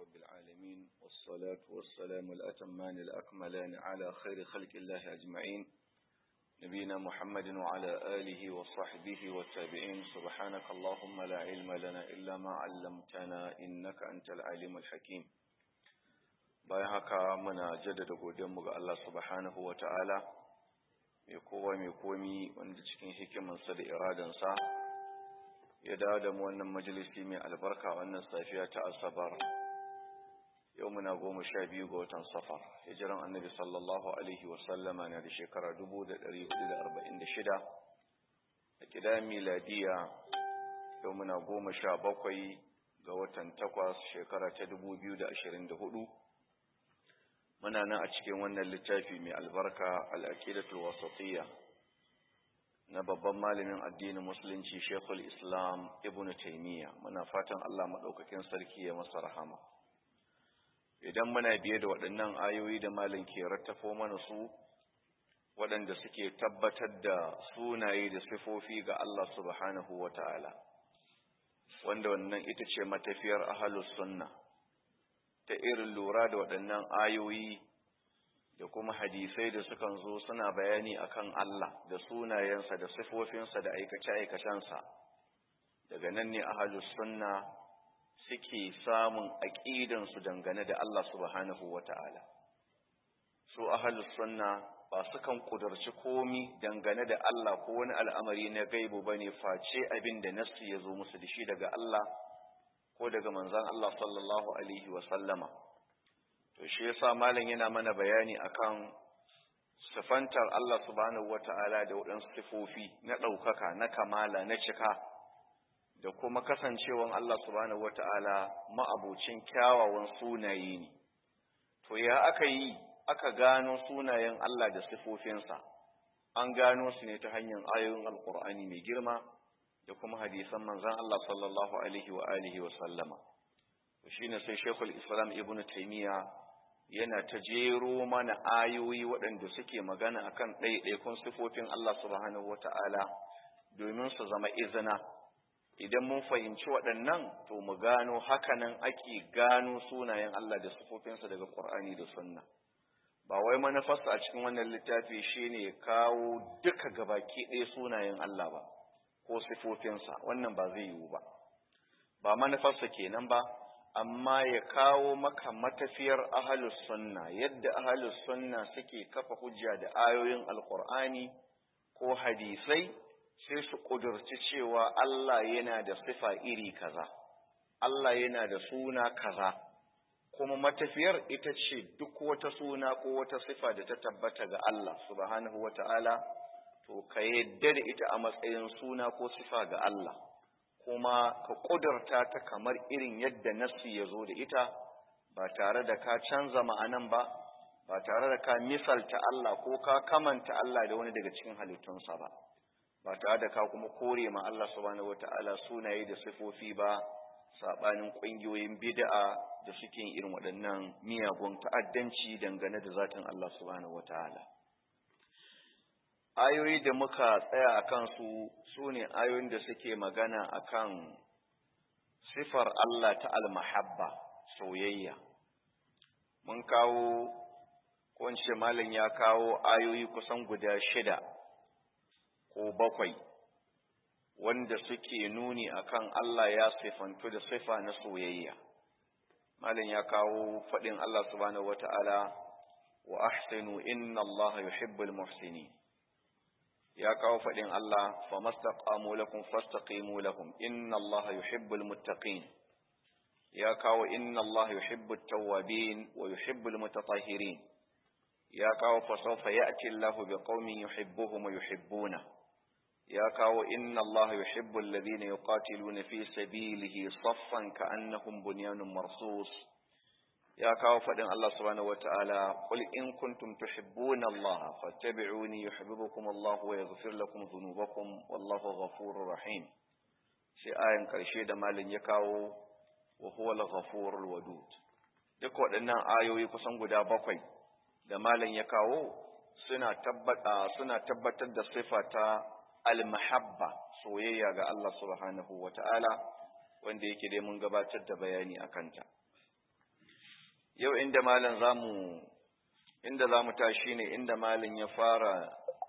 رب العالمين والصلاة والسلام الأتمان الأكملان على خير خلق الله أجمعين نبينا محمد وعلى آله وصحبه والتابعين سبحانك اللهم لا علم لنا إلا ما علمتنا إنك أنت العليم الحكيم bayan haka muna jaddada godiyanmu ga Allah subhanahu wa ta'ala mai kowa mai komi wanda cikin hikimansa da iradansa ya dawo da mu wannan majalisi mai albarka wannan safiya ta asabar yau muna goma sha biyu ga watan safar hijiran annabi sallallahu alaihi wasallama na da shekara dubu da ɗari hudu da arba'in da shida a gida miladiya yau muna goma sha bakwai ga watan takwas shekara ta dubu biyu da ashirin da hudu muna nan a cikin wannan littafi mai albarka al'aqidatul wasatiyya na babban malamin addinin musulunci Sheikhul Islam Ibn Taymiyyah muna fatan Allah madaukakin sarki ya masa rahama idan muna biye da waɗannan ayoyi da malam ke rattafo mana su waɗanda suke tabbatar da sunaye da sifofi ga Allah subhanahu wata'ala wanda wannan ita ce matafiyar ahlus sunna ta irin lura da waɗannan ayoyi da kuma hadisai da sukan zo suna bayani akan Allah da sunayensa da sifofinsa da aikace-aikacensa daga nan ne ahalus sunna suke samun aƙidansu dangane da Allah subhanahu wata'ala su ahalus sunna ba sukan kudurci komi dangane da Allah ko wani al'amari na gaibu bane face abin da nassi ya zo musu da shi daga Allah ko daga manzan Allah sallallahu Alaihi wasallama. To, shi yasa malam yana mana bayani akan sifantar Allah subhanahu wa ta'ala da waɗansu sifofi na ɗaukaka, na kamala, na cika, da kuma kasancewan Allah subhanahu wa ta'ala ma'abocin kyawawan sunaye ne. To, ya aka yi, aka gano sunayen Allah da sifofinsa, an gano su ne ta hanyar ayoyin Alƙur'ani mai girma, da kuma hadisan manzan Allah sallallahu alaihi wa alihi wa sallama shine sai Sheikhul Islam Ibn Taymiyyah yana ta jero mana ayoyi waɗanda suke magana akan ɗaiɗaikun sifofin Allah subhanahu wata'ala domin su zama izina idan mun fahimci waɗannan to mu gano hakanan ake gano sunayen Allah da sifofinsa daga Qur'ani da Sunna ba wai manufarsa a cikin wannan littafi shine kawo duka gabaki ɗaya sunayen Allah ba ko sifofinsa wannan ba zai yiwu ba ba manufarsa kenan ba amma ya kawo maka matafiyar ahalus sunna yadda ahalus sunna suke kafa hujja da ayoyin alkur'ani ko hadisai sai su ƙudurci cewa Allah yana da sifa iri kaza Allah yana da suna kaza kuma matafiyar ita ce duk wata suna ko wata sifa da ta tabbata ga Allah subhanahu wa ta'ala to ka yadda da ita a matsayin suna ko sifa ga Allah kuma ka ƙudurta ta kamar irin yadda nassi ya zo da ita ba tare da ka canza ma'anan ba ba tare da ka misalta Allah ko ka kamanta Allah da wani daga cikin halittunsa ba ba tare da ka kuma kore ma Allah subhanahu wata'ala sunaye da sifofi ba sabanin ƙungiyoyin bid'a da suke irin waɗannan miyagun ta'addanci dangane da zatin Allah subhanahu wata'ala ayoyi da muka tsaya a kansu su ne ayoyin da suke magana a kan sifar Allah ta almahabba soyayya mun kawo kunce malin ya kawo ayoyi kusan guda shida ko bakwai wanda suke nuni akan Allah ya sifantu da sifa na soyayya malin ya kawo faɗin Allah subhanahu wata'ala wa ahsinu inna Allah yuhibbul muhsinin ya kawo faɗin Allah fa mastaqamu lakum fastaqimu lahum inna Allah yuhibbul muttaqin ya kawo inna Allah yuhibbut tawwabin wa yuhibbul mutatahhirin ya kawo fa sawfa ya'ti Allah biqaumin yuhibbuhum wa yuhibbuna ya kawo inna Allah yuhibbul ladina yuqatiluna fi sabilihi saffan ka'annahum bunyanun marsus ya kawo faɗin Allah subhanahu wata'ala qul in kuntum tuhibbuna Allah fattabi'uni yuhibbukum Allah wa yaghfir lakum dhunubakum wallahu ghafurur rahim sai ayan karshe da malin ya kawo wa huwal ghafurul wadud duk waɗannan ayoyi kusan guda bakwai da malin ya kawo suna tabbata suna tabbatar da sifa ta al-mahabba soyayya ga Allah subhanahu wata'ala wanda yake dai mun gabatar da bayani akan ta yau inda malam zamu inda zamu tashi ne inda malam ya fara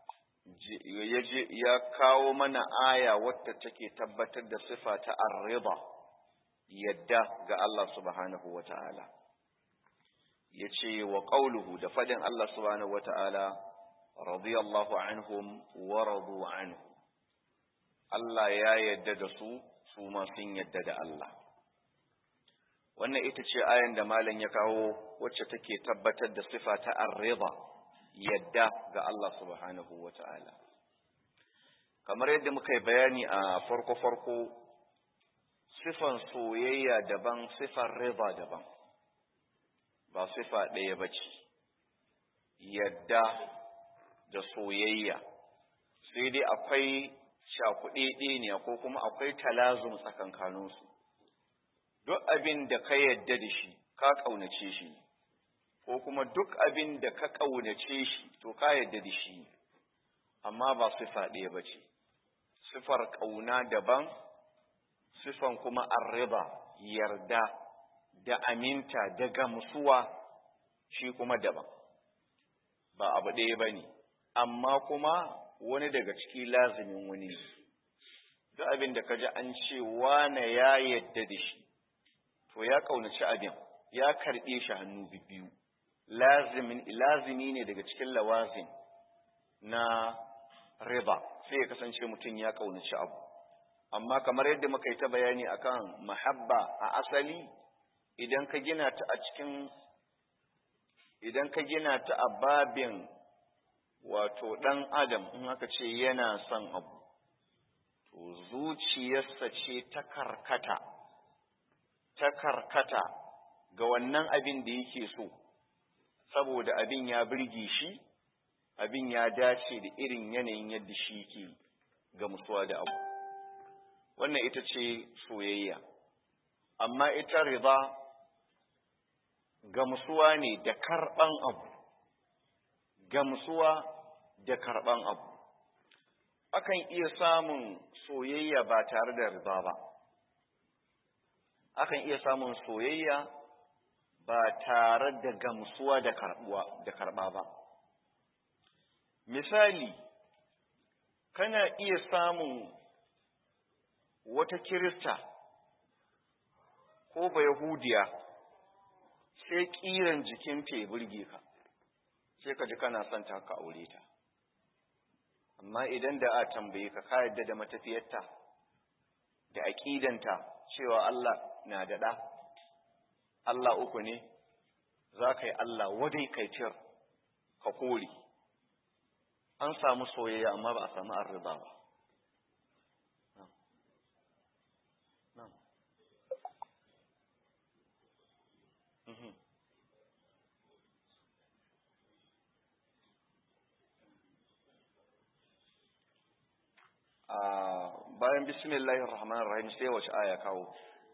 ya kawo mana aya wadda take tabbatar da sifa ta ar-rida yadda ga Allah subhanahu wata'ala yace wa qawluhu da fadin Allah subhanahu wata'ala radiyallahu anhum wa radu anhu Allah ya yadda da su su ma sun yadda da Allah wannan ita ce ayan da malam ya kawo wacce take tabbatar da sifa ta ar-rida yadda ga Allah subhanahu wata'ala kamar yadda muka yi bayani a farko-farko sifan soyayya daban sifan rida daban ba sifa ɗaya ba ce yadda da soyayya sai dai akwai shakuɗe ne ko kuma akwai talazum tsakankaninsu duk abin da ka yadda da shi ka ƙaunace shi ko kuma duk abin da ka ƙaunace shi to ka yadda da shi amma ba sifa ɗaya ba ce sifar ƙauna daban sifan kuma arriba yarda da aminta da gamsuwa shi kuma daban ba abu ɗaya ba ne amma kuma wani daga ciki lazimin wani duk abin da ka ji an ce wane ya yadda da shi to ya ƙaunaci abin ya karɓe shi hannu biyu lazimi ne daga cikin lawazin na riba sai ya kasance mutum ya ƙaunaci abu amma kamar yadda muka yi ta bayani akan mahabba a asali idan ka gina ta a cikin idan ka gina ta a babin wato ɗan adam in aka ce yana son abu to zuciyarsa ce ta karkata ta karkata ga wannan abin da yake so saboda abin ya birge shi abin ya dace da irin yanayin yadda shi ke gamsuwa da abu wannan ita ce soyayya amma ita riba gamsuwa ne da karɓan abu gamsuwa da karɓan abu akan iya samun soyayya ba tare da riba ba akan iya samun soyayya ba tare da gamsuwa da karɓuwa da karɓa ba misali kana iya samun wata kirista ko ba yahudiya sai ƙiran jikin ya burge ka sai ka ji kana son ta ka aure ta amma idan da a tambaye ka ka yadda da matafiyarta da aƙidanta cewa Allah na da ɗa Allah uku ne za ka yi Allah wadai kai cir ka kore an samu soyayya amma ba a samu arriba ba bayan bismillahir rahmanir rahim sai wace aya kawo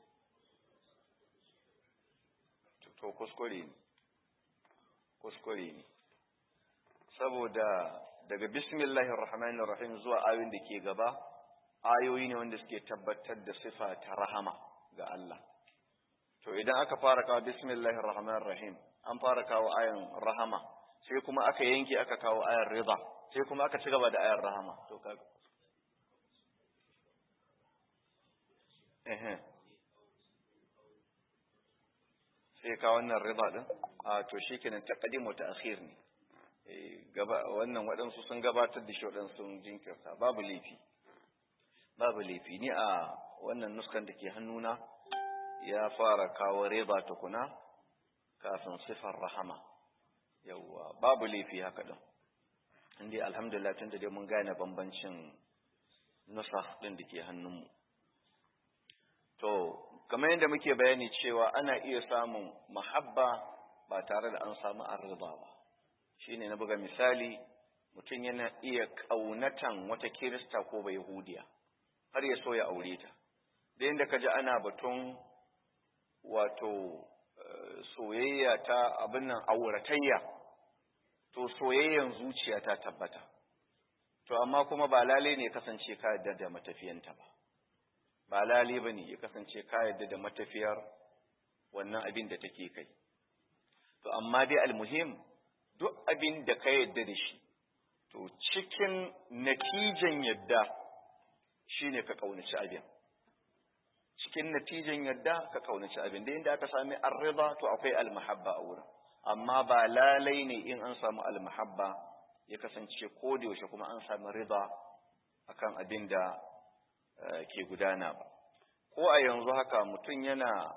to kuskure ne kuskure ne saboda daga bismillahir rahmanir rahim zuwa ayoyin da ke gaba ayoyi ne wanda suke tabbatar da sifa ta rahama ga Allah to idan aka fara kawo bismillahir rahmanir rahim an fara kawo ayan rahama sai kuma aka yanke aka kawo ayan rida sai kuma aka ci gaba da ayan rahama to kaga ehe sai ka wannan riba din a to shikenan taqdim wa ta'khir ne gaba wannan waɗansu sun gabatar da shi waɗansu sun jinkirta babu laifi babu laifi ni a wannan nuskan da ke hannuna ya fara kawo riba tukuna kafin sifar rahama yawwa babu laifi haka din inda alhamdulillah tun da dai mun gane bambancin nusa din da ke hannunmu to kamar yadda muke bayani cewa ana iya samun mahabba ba tare da an samu arziba ba shine na buga misali mutum yana iya ƙaunatan wata kirista ko bai yahudiya har ya so ya aure ta da yadda ka ji ana batun wato soyayya ta abin nan auratayya to soyayyan zuciya ta tabbata to amma kuma ba lalai ne kasance ka yarda da matafiyanta ba ba lalai ba ne ya kasance ka yarda da matafiyar wannan abin da take kai to amma dai almuhim duk abin da ka yadda da shi to cikin natijan yadda shine ka kaunaci abin cikin natijan yadda ka kaunaci abin da inda aka sami arriba to akwai almahabba a wurin amma ba lalai ne in an samu almahabba ya kasance ko da yaushe kuma an sami riba akan abin da ke gudana ba ko a yanzu haka mutum yana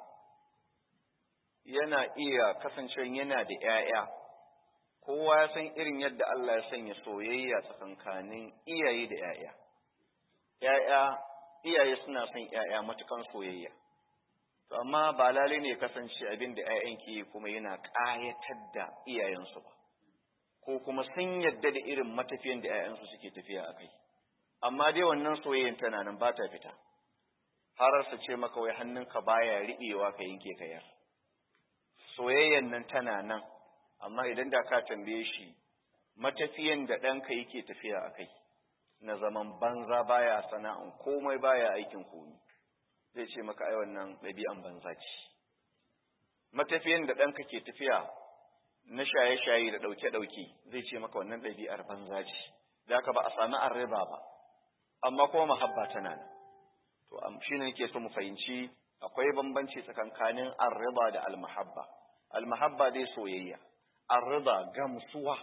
yana iya kasancewa yana da ‘ya'ya, kowa ya san irin yadda Allah ya sanya soyayya tsakankanin iyaye da ‘ya'ya. ‘Ya'ya, iyaye suna son ‘ya'ya matukan soyayya. To, amma ba lalai ne kasance abin da ‘ya'yan ke kuma yana ƙayatar da iyayensu ba, ko kuma sun yadda da irin matafiyan da ‘ya'yansu suke tafiya a kai. Amma dai wannan soyayyan tana nan ba ta fita, har su ce maka wai hannunka baya riɓewa ka yanke ka yar. soyayyan nan tana nan amma idan da ka tambaye shi matafiyan da ɗanka yake tafiya a kai na zaman banza baya sana'an komai baya aikin komi zai ce maka ai wannan ɗabi'an banza ce matafiyan da ɗanka ke tafiya na shaye-shaye da ɗauke-ɗauke zai ce maka wannan ɗabi'ar banza ce da ka ba a sami arriba ba amma kuma mahabba tana nan to shi ne nake so mu fahimci akwai bambanci tsakankanin arriba da almahabba almahabba dai soyayya arriba gamsuwa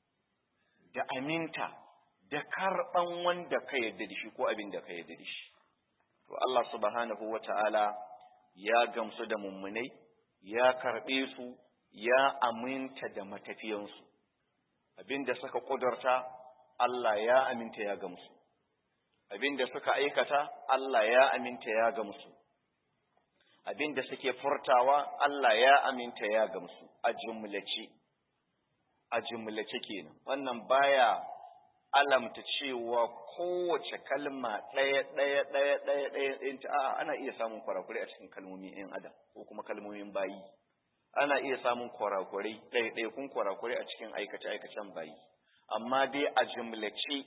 da aminta da karban wanda ka yarda da shi ko abin da ka yarda da shi to Allah subhanahu wata'ala ya gamsu da mummunai ya karbe su ya aminta da matafiyansu abin da suka kudurta Allah ya aminta ya gamsu abin da suka aikata Allah ya aminta ya gamsu abin da suke furtawa Allah ya aminta ya gamsu a jumlace a jumlace kenan wannan baya alamta cewa kowace kalma ɗaya ɗaya ɗaya ɗaya ɗaya ɗin ta ana iya samun kwarakwarai a cikin kalmomin ɗin adam ko kuma kalmomin bayi ana iya samun kwarakwarai ɗaya ɗaya kun kwarakwarai a cikin aikace aikacen bayi amma dai a jumlace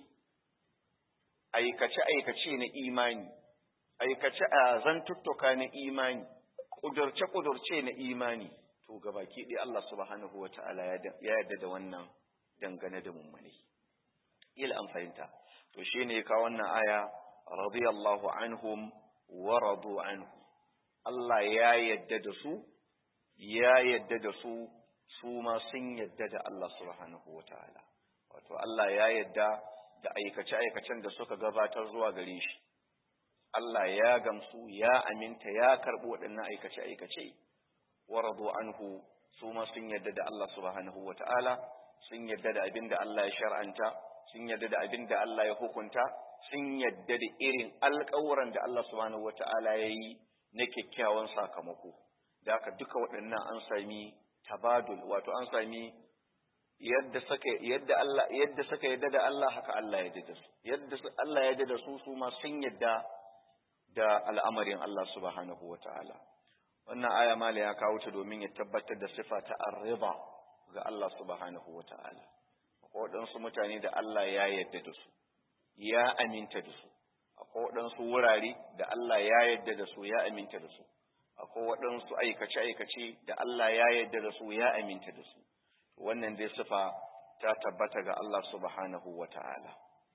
aikace aikace na imani aikace a zantuttuka na imani ƙudurce-ƙudurce na imani to gabaki ɗaya Allah subhanahu wa ta'ala ya yarda da wannan dangane da mummune ila an fahimta to shi ne ka wannan aya radiyallahu anhum wa radu anhu Allah ya yarda da su ya yarda da su su ma sun yarda da Allah subhanahu wa ta'ala wato Allah ya yarda da aikace-aikacen da suka gabatar zuwa gare shi Allah ya gamsu ya aminta ya karɓi waɗannan aikace-aikace wa radu anhu su ma sun yarda da Allah subhanahu wa ta'ala sun yarda da abin da Allah ya shar'anta sun yarda da abin da Allah ya hukunta sun yarda da irin alƙawuran da Allah subhanahu wa ta'ala ya yi na kyakkyawan sakamako da haka duka waɗannan an sami tabadul wato an sami yadda suka yadda Allah yadda suka yarda da Allah haka Allah ya yarda da su yadda Allah ya yarda da su su ma sun yarda da al'amarin Allah subhanahu wa ta'ala. Wannan aya mala ya kawo ta domin ya tabbatar da sifa ta arriba ga Allah subhanahu wa ta'ala. waɗansu mutane da Allah ya yarda da su, ya aminta da su, akwai waɗansu wurare da Allah ya yarda da su, ya aminta da su, akwai waɗansu aikace-aikace da Allah ya yarda da su, ya aminta da su. Wannan dai sifa ta tabbata ga Allah subhanahu wa ta'ala.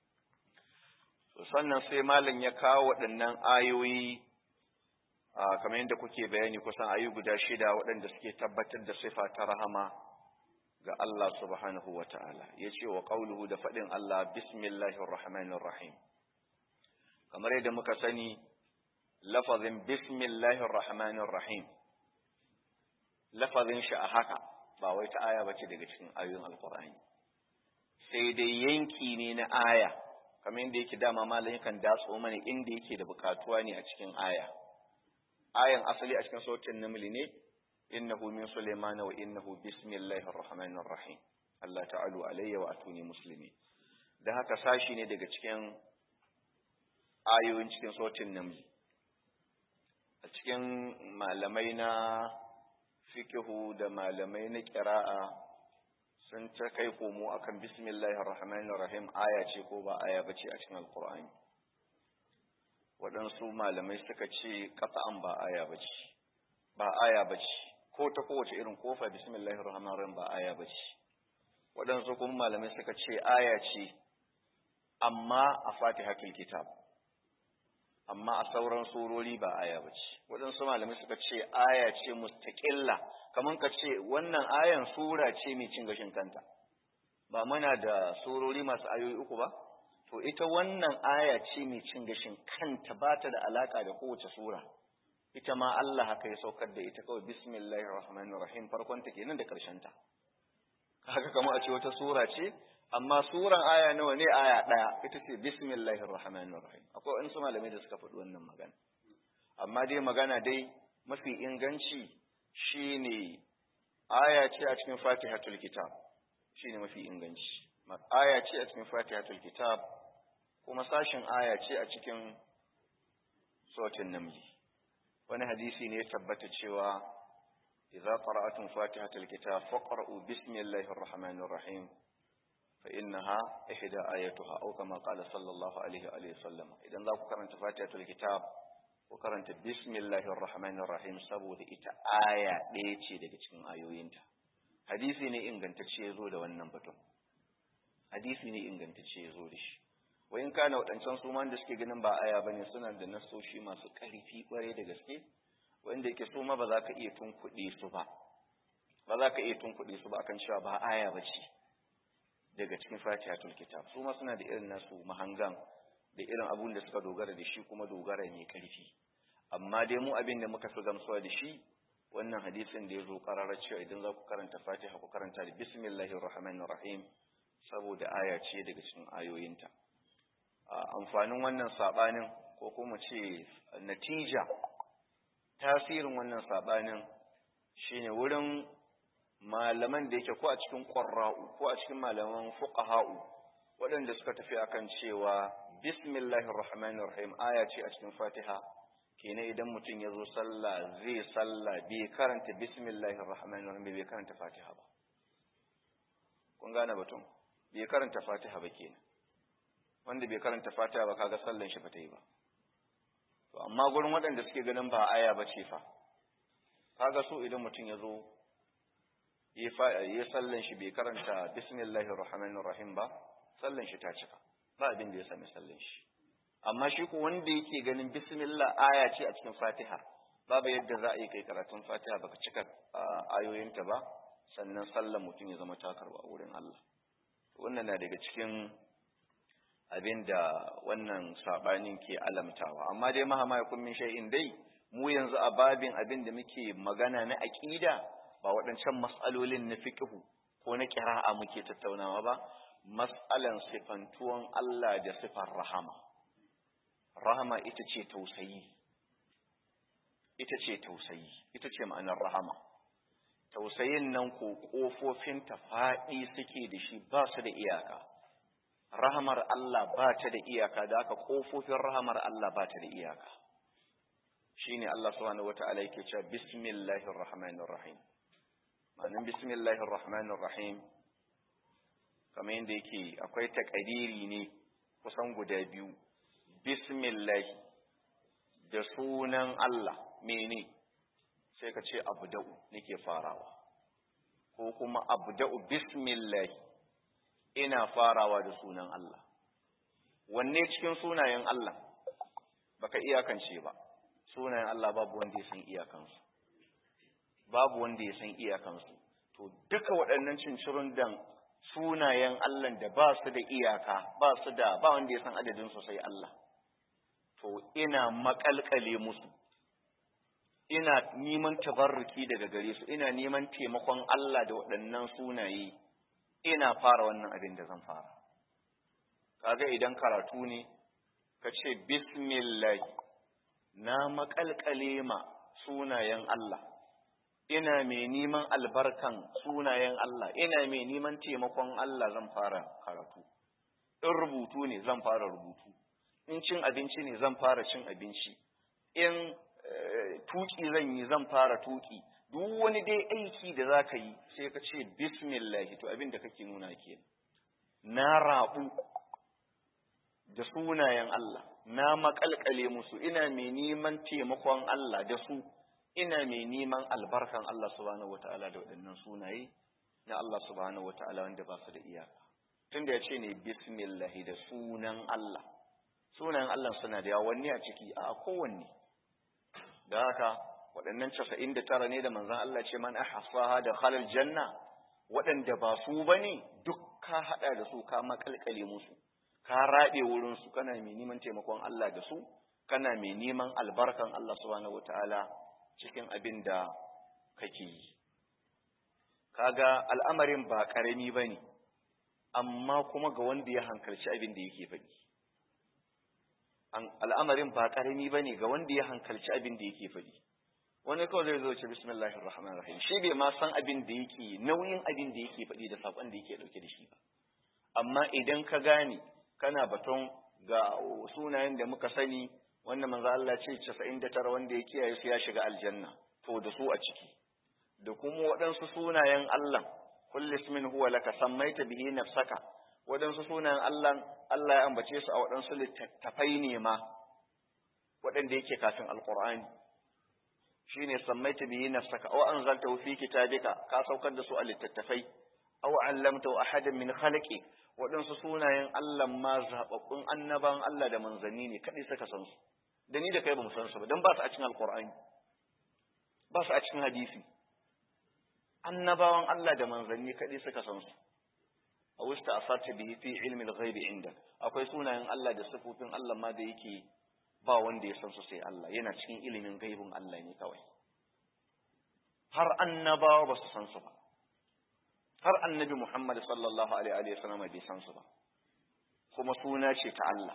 sannan sai malam ya kawo waɗannan ayoyi kamar yadda kuke bayani kusan ayu guda shida waɗanda suke tabbatar da sifa ta rahama ga Allah subhanahu wa ta'ala ya ce wa ƙauluhu da faɗin Allah bismillahir rahmanir rahim kamar yadda muka sani lafazin bismillahir rahmanir rahim lafazin shi a haka ba wai ta aya bace daga cikin ayoyin alqur'ani sai dai yanki ne na aya kamar yadda yake dama malam yakan datso mana inda yake da bukatuwa ne a cikin aya ayan asali a cikin sautin namli ne innahu min sulaiman wa innahu bismillahir rahmanir rahim Allah ta'alu alayya wa atuni muslimi da haka sashi ne daga cikin ayoyin cikin sautin namli a cikin malamai na fikihu da malamai na qira'a sun ta kai komo akan bismillahir rahmanir rahim aya ce ko ba aya bace a cikin alqur'ani waɗansu malamai suka ce qat'an ba aya bace ba aya bace ko ta kowace irin kofa bismillahir rahmanir rahim ba aya bace waɗansu kuma malamai suka ce aya ce amma a fatihatul kitab amma a sauran surori ba aya bace waɗansu malamai suka ce aya ce mustaqilla kaman ka ce wannan ayan sura ce mai cin gashin kanta ba muna da surori masu ayoyi uku ba to ita wannan aya ce mai cin gashin kanta ba ta da alaka da kowace sura ita ma Allah haka ya saukar da ita kawai bismillahir rahmanir rahim farkon ta kenan da karshen ta haka kamar a ce wata sura ce amma suran aya nawa ne aya daya ita ce bismillahir rahmanir rahim akwai wani malamai da suka faɗi wannan magana amma dai magana dai mafi inganci shine aya ce a cikin fatihatul kitab shine mafi inganci aya ce a cikin fatihatul kitab kuma sashin aya ce a cikin sautin namli wani hadisi ne ya tabbata cewa idza qara'atum fatihatul kitab faqra'u bismillahir rahmanir rahim fa innaha ihda ayatuha aw kama qala sallallahu alaihi wa alihi sallam idan za ku karanta fatihatul kitab ku karanta bismillahir rahmanir rahim saboda ita aya ɗaya ce daga cikin ayoyinta hadisi ne ingantacce ya zo da wannan batun hadisi ne ingantacce ya zo da shi wayin kana waɗancan su ma da suke ganin ba aya bane suna da nasoshi masu ƙarfi ƙware da gaske wanda yake su ma ba za ka iya tunkuɗe su ba ba za ka iya tunkuɗe su ba akan cewa ba aya ba ce daga cikin fatihatul kitab su ma suna da irin nasu mahangan da irin abun da suka dogara da shi kuma dogara mai ƙarfi amma dai mu abin da muka fi gamsuwa da shi wannan hadisin da ya zo ƙararra cewa idan za ku karanta fatiha ku karanta da bismillahir rahmanir rahim saboda aya ce daga cikin ayoyinta amfanin wannan sabanin ko kuma ce natija tasirin wannan sabanin shine wurin malaman da yake ko a cikin qurra'u ko a cikin malaman fuqaha'u waɗanda suka tafi akan cewa bismillahir rahmanir rahim aya ce a cikin fatiha kenan idan mutum ya zo sallah zai sallah bai karanta bismillahir rahmanir rahim bai karanta fatiha ba kun gane batun bai karanta fatiha ba kenan wanda bai karanta fatiha ba kaga sallan shi ba ta yi ba to amma gurin waɗanda suke ganin ba aya ba ce fa kaga so idan mutum ya zo ya sallan shi bai karanta bismillahir rahmanir rahim ba sallan shi ta cika ba abin da ya sami sallan shi amma shi ko wanda yake ganin bismillah aya ce a cikin fatiha babu yadda za a yi kai karatun fatiha baka cika ayoyinta ba sannan sallan mutum ya zama takarwa wurin Allah wannan na daga cikin abin da wannan sabanin ke alamtawa amma dai mahama ya kun min shay'in dai mu yanzu a babin abin da muke magana na aqida ba waɗancan mas'alolin na fiqhu ko na qira'a muke tattaunawa ba mas'alan sifantuwan Allah da sifar rahama rahama ita ce tausayi ita ce tausayi ita ce ma'anar rahama tausayin nan ko kofofin ta faɗi suke da shi ba su da iyaka rahamar Allah ba ta da iyaka da aka kofofin rahamar Allah ba ta da iyaka shine Allah subhanahu wata'ala yake cewa bismillahir rahmanir rahim ma'anin bismillahir rahmanir rahim kamar yadda yake akwai takadiri ne kusan guda biyu bismillah da sunan Allah mene sai ka ce abda'u nake farawa ko kuma abda'u bismillah ina farawa da sunan Allah wanne cikin sunayen Allah baka iyakance ba sunayen Allah babu wanda ya san iyakansu babu wanda ya san iyakansu to duka waɗannan cincirun dan sunayen Allah da ba su da iyaka ba su da ba wanda ya san adadin su sai Allah to ina makalkale musu ina neman tabarruki daga gare su ina neman taimakon Allah da waɗannan sunaye ina fara wannan abin da zan fara kaga idan karatu ne ka ce bismillah na makalkale ma sunayen Allah ina mai neman albarkan sunayen Allah ina mai neman taimakon Allah zan fara karatu in rubutu ne zan fara rubutu in cin abinci ne zan fara cin abinci in tuki zan yi zan fara tuki duk wani dai aiki da za ka yi sai ka ce bismillahi to abin da kake nuna ke na rabu da sunayen Allah na makalkale musu ina mai neman taimakon Allah da su ina mai neman albarkan Allah subhanahu wataala da waɗannan sunaye na Allah subhanahu wataala wanda ba su da iyaka tunda ya ce ne bismillah da sunan Allah sunan Allah suna da yawa wanne a ciki a kowanne da haka waɗannan casa'in da tara ne da manzan Allah ce man ahsaha da khalal janna waɗanda ba su bane duk ka haɗa da su ka makalkale musu ka raɗe wurin su kana mai neman taimakon Allah da su kana mai neman albarkan Allah subhanahu wataala cikin abin da kake yi kaga al'amarin ba ƙarami bane amma kuma ga wanda ya hankalci abin da yake faɗi al'amarin ba ƙarami ba ne ga wanda ya hankalci abin da yake faɗi wani kawai zai zo ce bismillahir rahmanir rahim shi bai ma san abin da yake nauyin abin da yake faɗi da saƙon da yake ɗauke da shi ba amma idan ka gane kana baton ga sunayen da muka sani wanda manzo Allah ce 99 wanda ya kiyaye su ya shiga aljanna to da su a ciki da kuma waɗansu sunayen Allah kullu ismin huwa laka sammaita bihi nafsaka waɗansu sunayen Allah Allah ya ambace su a waɗansu littattafai ne ma waɗanda yake kafin alqur'ani shine sammaita bihi nafsaka aw anzaltahu fi kitabika ka saukar da su a littattafai aw allamtahu ahadan min khalqi waɗansu sunayen Allah ma zababbun annaban Allah da manzanni ne kadai suka san su da ni da kai ba mu san su ba dan ba su a cikin alqur'ani ba su a cikin hadisi annabawan Allah da manzanni kadai suka san su a wusta asarta bihi fi ilmi al-ghaib indak akwai sunayen Allah da sifofin Allah ma da yake ba wanda ya san su sai Allah yana cikin ilimin gaibin Allah ne kawai har annabawa ba su san su ba har annabi Muhammad sallallahu alaihi wa sallam bai san su ba kuma suna ce ta Allah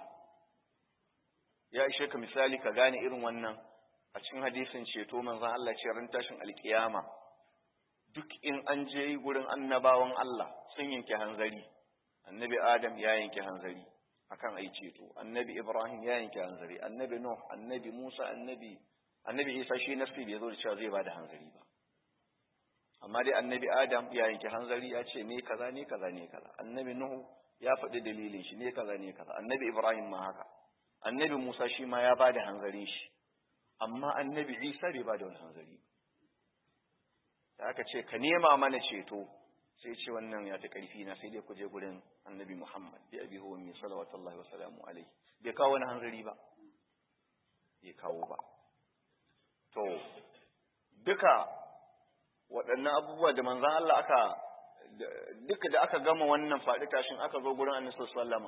ya ishe ka misali ka gane irin wannan a cikin hadisin ceto manzon Allah ce ran tashin alkiyama duk in an je gurin annabawan Allah sun yanke hanzari annabi Adam ya yanke hanzari akan ai ceto annabi Ibrahim ya yanke hanzari annabi Nuh annabi Musa annabi annabi Isa shi nafsi bai zo da cewa zai bada hanzari ba amma dai annabi Adam ya yanke hanzari ya ce ne kaza ne kaza ne kaza annabi Nuh ya faɗi dalilin shi ne kaza ne kaza annabi Ibrahim ma haka annabi Musa shi ma ya bada hanzarin shi amma annabi Isa bai bada wani hanzari da aka ce ka nema mana ceto sai ce wannan ya ta ƙarfi na sai dai ku je gurin annabi Muhammad bi abi huwa min salawatullahi wa salamu alaihi bai kawo wani hanzari ba bai kawo ba to duka waɗannan abubuwa da manzan Allah aka duka da aka gama wannan faɗi tashin aka zo gurin annabi sallama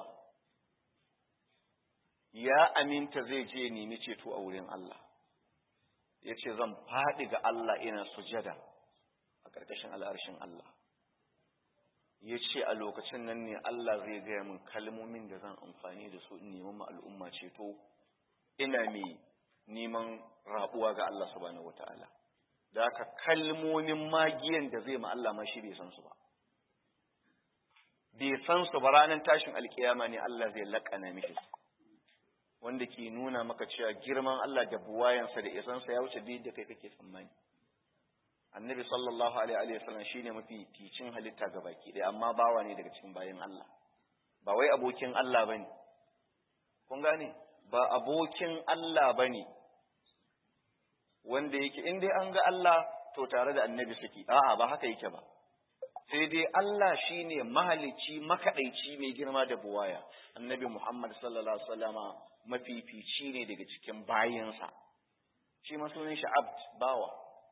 ya aminta zai je nemi ceto a wurin Allah ya ce zan faɗi ga Allah ina sujada a ƙarƙashin al'arshin Allah ya ce a lokacin nan ne Allah zai gaya min kalmomin da zan amfani da su in neman al'umma ceto ina mai neman rabuwa ga Allah subhanahu wata'ala da haka kalmomin magiyan da zai ma Allah ma shi bai san su ba bai san su ba ranar tashin alkiyama ne Allah zai laƙana mishi wanda ke nuna maka cewa girman Allah da buwayansa da isansa ya wuce duk da kai kake tsammani annabi sallallahu alaihi wa sallam shine mafi ticin halitta ga baki ɗaya amma bawa ne daga cikin bayan Allah ba wai abokin Allah bane kun gane ba abokin Allah bane wanda yake in dai an ga Allah to tare da annabi suke a'a ba haka yake ba sai dai Allah shine mahalicci makadaici mai girma da buwaya annabi Muhammad sallallahu alaihi wasallama mafifici ne daga cikin bayinsa shi ma sunan shi abd bawa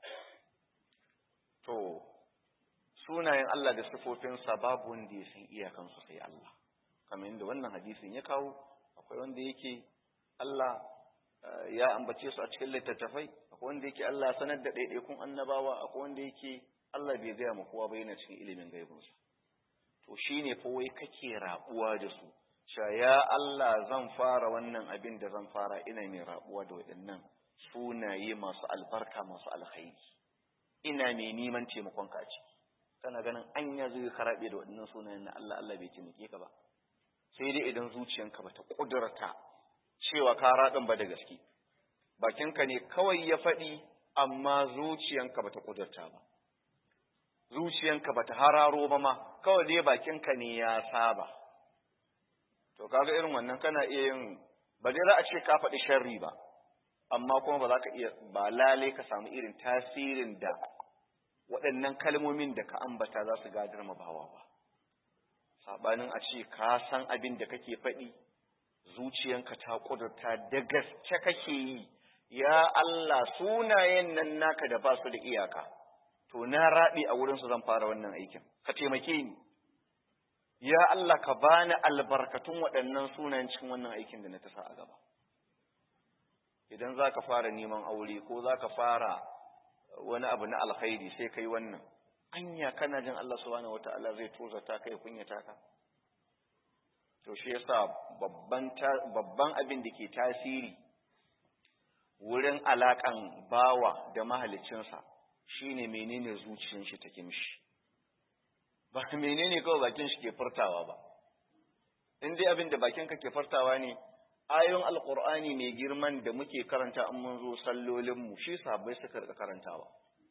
to sunayen Allah da sifofinsa babu wanda ya san iyakansu sai Allah kamar yadda wannan hadisin ya kawo akwai wanda yake Allah ya ambace su a cikin littattafai akwai wanda yake Allah sanar da ɗaiɗaikun annabawa akwai wanda yake Allah bai gaya ma kowa ba yana cikin ilimin gaibinsa to shine fa wai kake rabuwa da su cewa ya Allah zan fara wannan abin da zan fara ina mai rabuwa da waɗannan sunaye masu albarka masu alkhairi ina mai neman taimakon ka ciki kana ganin an ya zai karabe da waɗannan sunayen na Allah Allah bai taimake ka ba sai dai idan zuciyanka bata kudurta cewa ka raɗin ba da gaske bakinka ne kawai ya faɗi amma zuciyanka bata kudurta ba zuciyanka bata hararo ba ma kawai dai bakinka ne ya saba to kaga irin wannan kana iya yin ba dai za a ce ka faɗi sharri ba amma kuma ba za ka iya ba lalai ka samu irin tasirin da waɗannan kalmomin da ka ambata za su gadar ma bawa ba saɓanin a ce ka san abin da kake faɗi zuciyanka ta ƙudurta da gaske kake yi ya Allah sunayen nan naka da ba su da iyaka to na raɗi a wurinsu zan fara wannan aikin ka taimake ni ya Allah ka bani albarkatun waɗannan sunayen cikin wannan aikin da na ta sa a gaba idan za ka fara neman aure ko za ka fara wani abu na alkhairi sai kai wannan anya kana jin Allah subhanahu wata'ala zai tozata ka ya kunyata ka to shi yasa babban babban abin da ke tasiri wurin alakan bawa da mahaliccinsa shine menene zuciyar shi take mishi ba menene kawai bakin shi ke furtawa ba in dai abin da bakin ka ke furtawa ne ayoyin alkur'ani mai girman da muke karanta in mun zo sallolin mu shi sahabbai suka rika karantawa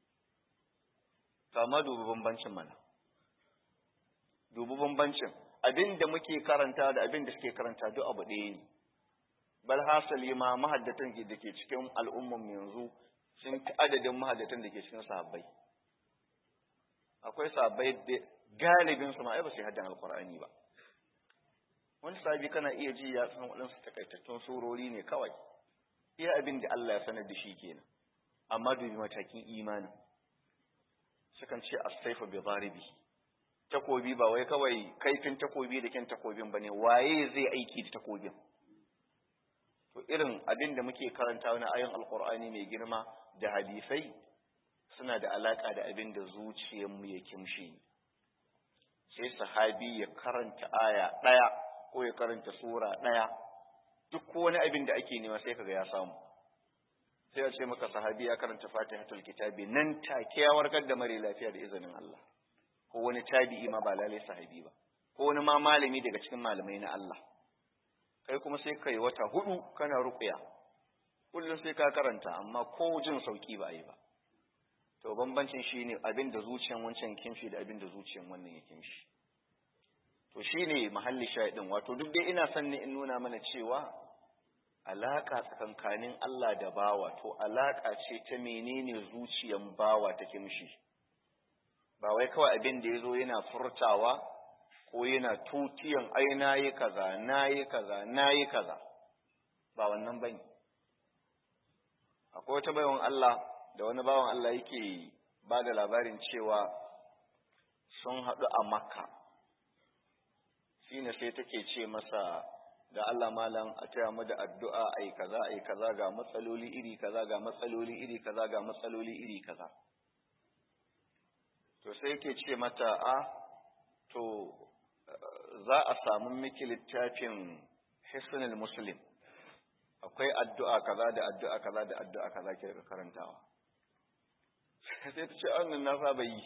kama dubi bambancin mana dubi bambancin abin da muke karanta da abin da suke karanta duk abu ɗaya ne bal hasali ma mahaddatan da ke cikin al'umman yanzu sun fi adadin mahaddatan da ke cikin sahabbai akwai sahabbai da galibin su ma ai ba su haddan alkur'ani ba wani sahabi kana iya ji ya san waɗansu takaitattun surori ne kawai iya abin da Allah ya sanar da shi kenan amma dubi matakin imanin sukan ce as-sayfu bi zaribi takobi ba wai kawai kaifin takobi da kin takobin bane waye zai aiki da takobin to irin abin da muke karanta na ayon alqur'ani mai girma da hadisai suna da alaka da abin da zuciyarmu ya kimshi sai sahabi ya karanta aya daya ko ya karanta sura daya duk wani abin da ake nema sai kaga ya samu sai ya ce maka sahabi ya karanta fatihatul kitabi nan take ya warkar da mare lafiya da izinin Allah ko wani tabi'i ma ba lalai sahabi ba ko wani ma malami daga cikin malamai na Allah kai kuma sai kai wata hudu kana ruqya kullum sai ka karanta amma ko jin sauki ba yi ba to bambancin shine abin da zuciyan wancan kimshi da abin da zuciyan wannan ya kimshi to shine mahalli shahidin wato duk dai ina son ne in nuna mana cewa alaka tsakankanin Allah da bawa to alaka ce ta menene zuciyan bawa ta kimshi ba wai kawai abin da yazo yana furtawa ko yana tutiyan ai nayi kaza nayi kaza nayi kaza ba wannan bane akwai wata bayan Allah da wani bawan Allah yake ba da labarin cewa sun haɗu a makka shine sai take ce masa da Allah malam a taya mu da addu'a ai kaza ai kaza ga matsaloli iri kaza ga matsaloli iri kaza ga matsaloli iri kaza to sai yake ce mata a to za a samu miki littafin hisnul muslim akwai addu'a kaza da addu'a kaza da addu'a kaza ke karantawa sai ta ce annan na saba yi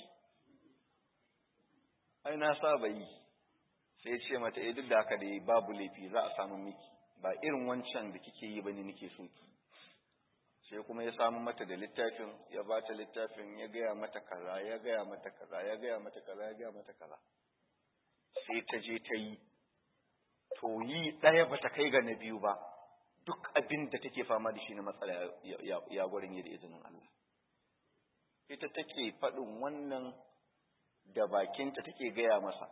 ai na saba yi sai ce mata eh duk da haka dai babu laifi za a samu miki ba irin wancan da kike yi bane nake so ki sai kuma ya samu mata da littafin ya ba ta littafin ya gaya mata kaza ya gaya mata kaza ya gaya mata kaza ya gaya mata kaza sai ta je ta yi to yi ɗaya ba ta kai ga na biyu ba duk abin da take fama da shi na matsala ya gwarin yi da izinin Allah ita take faɗin wannan da bakinta take gaya masa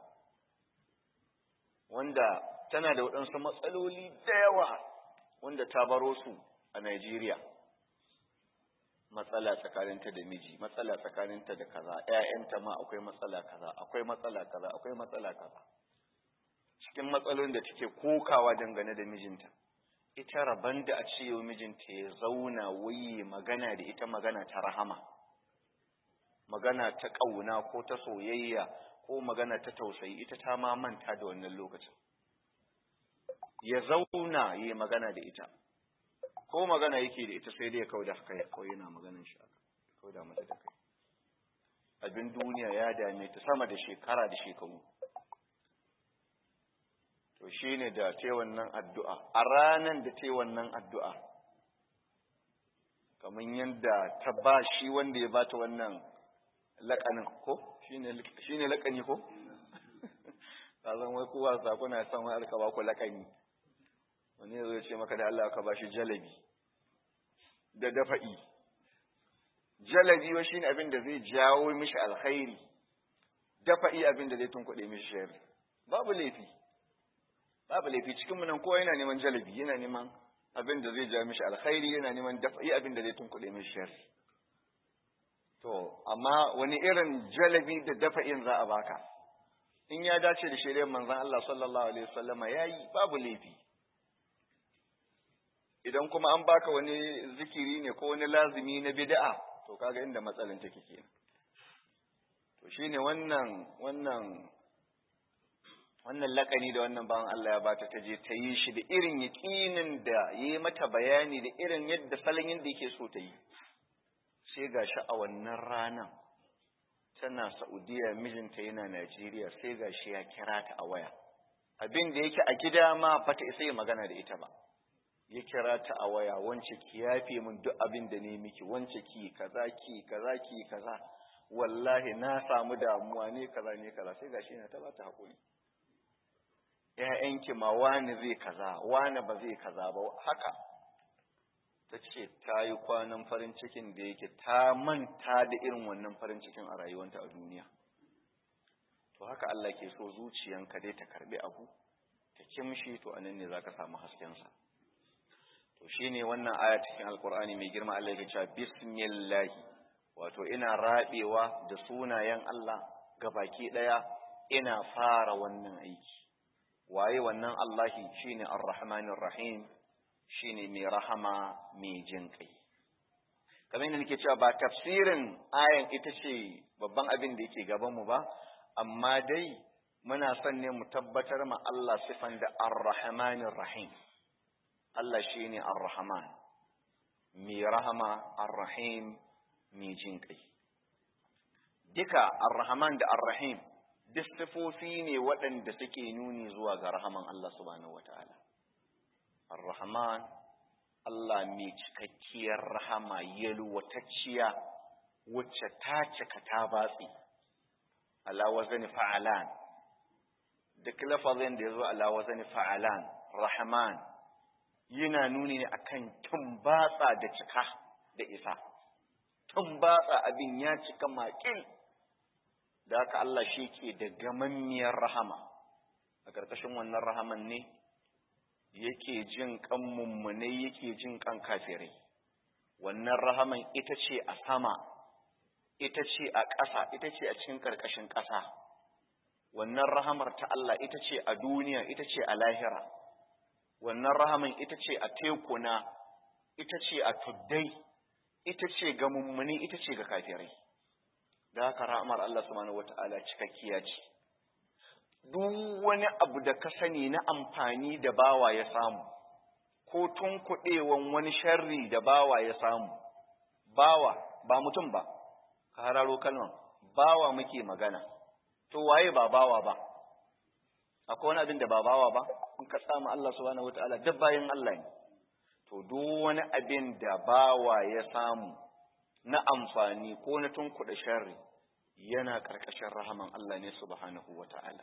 wanda tana da waɗansu matsaloli da yawa wanda ta baro su a Najeriya matsala tsakaninta da miji matsala tsakaninta da kaza ƴaƴanta ma akwai matsala kaza akwai matsala kaza akwai matsala kaza cikin matsalolin da take kokawa dangane da mijinta ita rabon da a ce yau mijinta ya zauna waye magana da ita magana ta rahama magana ta ƙauna ko ta soyayya ko magana ta tausayi ita ta ma manta da wannan lokacin ya zauna yi magana da ita ko magana yake da ita sai dai ya kauda kai kawai yana maganin shi aka kauda mata da kai abin duniya ya dame ta sama da shekara da shekaru to shine da ta wannan addu'a a ranan da ta wannan addu'a kamar yadda ta ba shi wanda ya bata wannan laƙanin ko shine laƙani ko zan wai kowa sakuna san wani alka ba ku laƙani wani zai ce maka da Allah ka ba shi jalabi da dafa'i jalabi wa shine abin da zai jawo mishi alkhairi dafa'i abin da zai tunkuɗe mishi sharri babu laifi babu laifi cikin nan kowa yana neman jalabi yana neman abin da zai ja mishi alkhairi yana neman dafa'i abin da zai tunkuɗe mishi sharri to amma wani irin jalabi da dafa'in za a baka in ya dace da shari'ar manzon Allah sallallahu alaihi wasallama yayi babu laifi idan kuma an baka wani zikiri ne ko wani lazimi na bid'a to kaga inda matsalan take kenan to shine wannan wannan wannan lakani da wannan bawan Allah ya bata ta je ta yi shi da irin yaƙinin da yi mata bayani da irin yadda salon yadda yake so ta yi sai gashi a wannan ranan tana Saudiya mijinta yana Najeriya sai gashi ya kira ta a waya abin da yake a gida ma bata isa yi magana da ita ba ya kira ta a waya wance ki yafe min duk abin da ne miki wance ki kaza ki kaza ki kaza wallahi na samu damuwa ne kaza ne kaza sai gashi yana ta bata hakuri ƴaƴanki ma wani zai kaza wani ba zai kaza ba haka ta ce ta yi kwanan farin cikin da yake ta manta da irin wannan farin cikin a rayuwanta a duniya to haka Allah ke so zuciyanka dai ta karbi abu ta kimshi to anan ne zaka samu haskensa to shine wannan aya cikin alkur'ani mai girma Allah yake cewa bismillah wato ina rabewa da sunayen Allah gabaki daya ina fara wannan aiki waye wannan Allahi shine ar-rahmanir rahim shine mai rahama mai jin kai kamar yadda nake cewa ba tafsirin ayan ita ce babban abin da yake gaban mu ba amma dai muna son ne mu tabbatar ma Allah sifan da ar-rahmanir rahim Allah shi ne Ar-Rahman, mai rahama Ar-Rahim mai jin ƙai. Duka Ar-Rahman da Ar-Rahim, duk sifofi ne waɗanda suke nuni zuwa ga rahaman Allah subhanahu wa ta'ala. Ar-Rahman, Allah mai cikakkiyar rahama yalwatacciya wacce ta cika ta batsi, ala wazani fa'alan, duk lafazin da ya zo ala wazani fa'alan, Rahman, yana nuni ne akan tumbatsa da cika da isa tumbatsa abin ya cika makil da haka Allah shi ke da gamammiyar rahama a ƙarƙashin wannan rahaman ne yake jin kan mummune yake jin kan kafirai wannan rahaman ita ce a sama ita ce a ƙasa ita ce a cikin ƙarƙashin ƙasa wannan rahamar ta Allah ita ce a duniya ita ce a lahira wannan rahaman ita ce a tekuna ita ce a tuddai ita ce ga mummuni ita ce ga kafirai da haka rahamar Allah subhanahu wata'ala cikakkiya ce duk wani abu da ka sani na amfani da bawa ya samu ko tunkuɗewan wani sharri da bawa ya samu bawa ba mutum ba ka hararo kalman bawa muke magana to waye ba bawa ba akwai wani abin da ba bawa ba in ka samu Allah subhanahu wataala duk bayan Allah ne to duk wani abin da bawa ya samu na amfani ko na tunkuɗa sharri yana ƙarƙashin rahaman Allah ne subhanahu wataala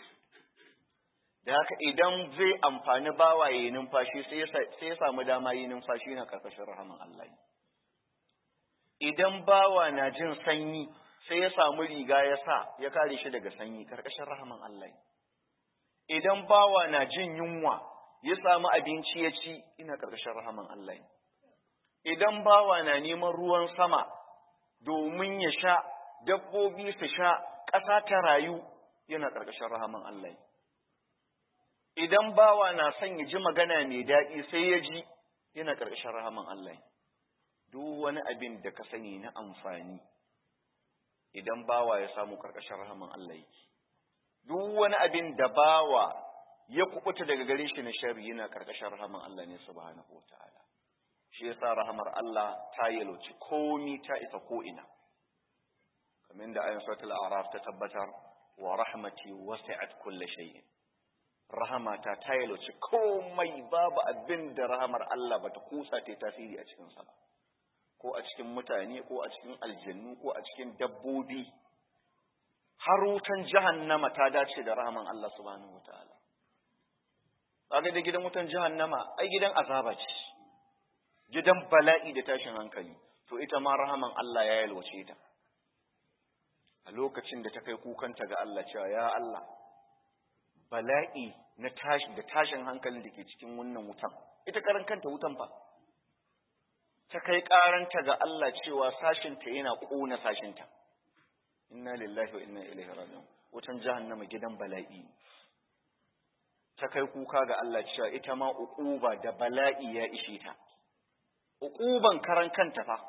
da haka idan zai amfani bawa ya yi numfashi sai ya samu dama yi numfashi yana ƙarƙashin rahaman Allah ne idan bawa na jin sanyi sai ya samu riga ya sa ya kare shi daga sanyi ƙarƙashin rahaman Allah ne idan bawa na jin yunwa ya samu abinci ya ci ina ƙarƙashin rahaman Allah ne idan bawa na neman ruwan sama domin ya sha dabbobi su sha ƙasa ta rayu yana ƙarƙashin rahaman Allah ne idan bawa na son ya ji magana mai daɗi sai ya ji yana ƙarƙashin rahaman Allah ne duk wani abin da ka sani na amfani idan bawa ya samu ƙarƙashin rahaman Allah yake duk wani abin da bawa ya kubuta daga gare shi na shari yana karkashin rahaman Allah ne subhanahu wataala shi yasa rahamar Allah ta yalwaci komi ta isa ko ina kamar da ayin suratul a'raf ta tabbatar wa rahmati wasi'at kulli shay'in rahamata ta yalwaci komai babu abin da rahamar Allah bata kusa ta tasiri a cikin sa ko a cikin mutane ko a cikin aljannu ko a cikin dabbobi har wutan jahannama ta dace da rahaman Allah subhanahu wataala kaga da gidan wutan jahannama ai gidan azaba ce gidan bala'i da tashin hankali to ita ma rahaman Allah ya yalwace ta a lokacin da ta kai kukanta ga Allah cewa ya Allah bala'i na tashi da tashin hankalin da ke cikin wannan wutan ita karan kanta wutan fa ta kai karanta ga Allah cewa sashinta yana kona sashinta inna lillahi wa inna ilaihi raji'un wutan jahannama gidan bala'i ta kai kuka ga Allah cewa ita ma uquba da bala'i ya ishe ta uquban karan kanta fa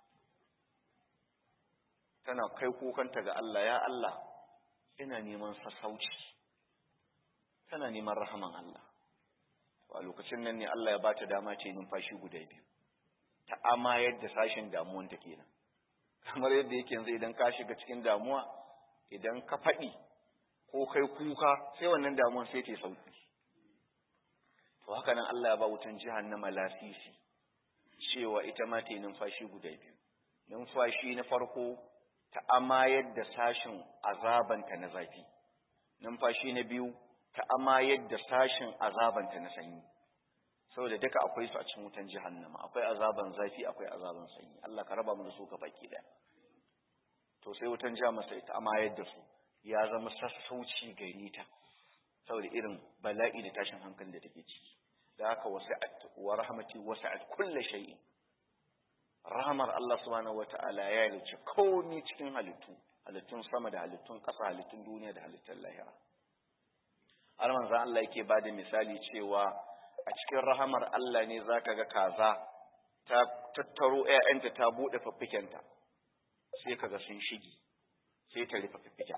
tana kai kukanta ga Allah ya Allah ina neman sassauci tana neman rahaman Allah a lokacin nan ne Allah ya bata dama ce numfashi guda biyu ta amayar da sashin damuwan ta kenan kamar yadda yake yanzu idan ka shiga cikin damuwa idan ka faɗi ko kai kuka sai wannan damuwan sai ta sauki to haka nan Allah ya ba wutan jahannama lasisi cewa ita ma ta yi numfashi guda biyu numfashi na farko ta amayar da sashin azabanta na zafi numfashi na biyu ta amayar da sashin azabanta na sanyi saboda duka akwai su a cikin wutan jahannama akwai azaban zafi akwai azaban sanyi Allah ka raba mu da su ka baki daya to sai wutan jahannama sai ta amayar da su ya zama sassauci gare ta saboda irin bala'i da tashin hankali da take ciki da haka wasi'at wa rahmati wasi'at kulli shay'in rahmar Allah subhanahu wata'ala ya yi komai cikin halittu halittun sama da halittun ƙasa halittun duniya da halittun lahira har manzon Allah yake ba da misali cewa a cikin rahamar Allah ne zaka ga kaza ta tattaro ƴaƴanta ta bude fiffikenta sai kaga sun shigi sai ta rufe fiffiken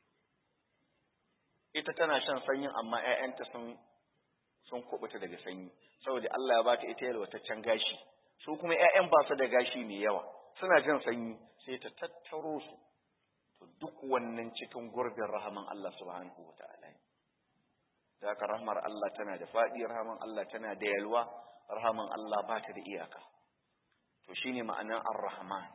ita tana shan sanyin amma ƴaƴanta sun sun kubuta daga sanyi saboda Allah ya bata ita yalwataccen gashi su kuma ƴaƴan ba su da gashi mai yawa suna jin sanyi sai ta tattaro su to duk wannan cikin gurbin rahaman Allah subhanahu wataala ne da haka rahmar Allah tana da faɗi rahaman Allah tana da yalwa rahaman Allah ba ta da iyaka to shine ma'anar ar-rahman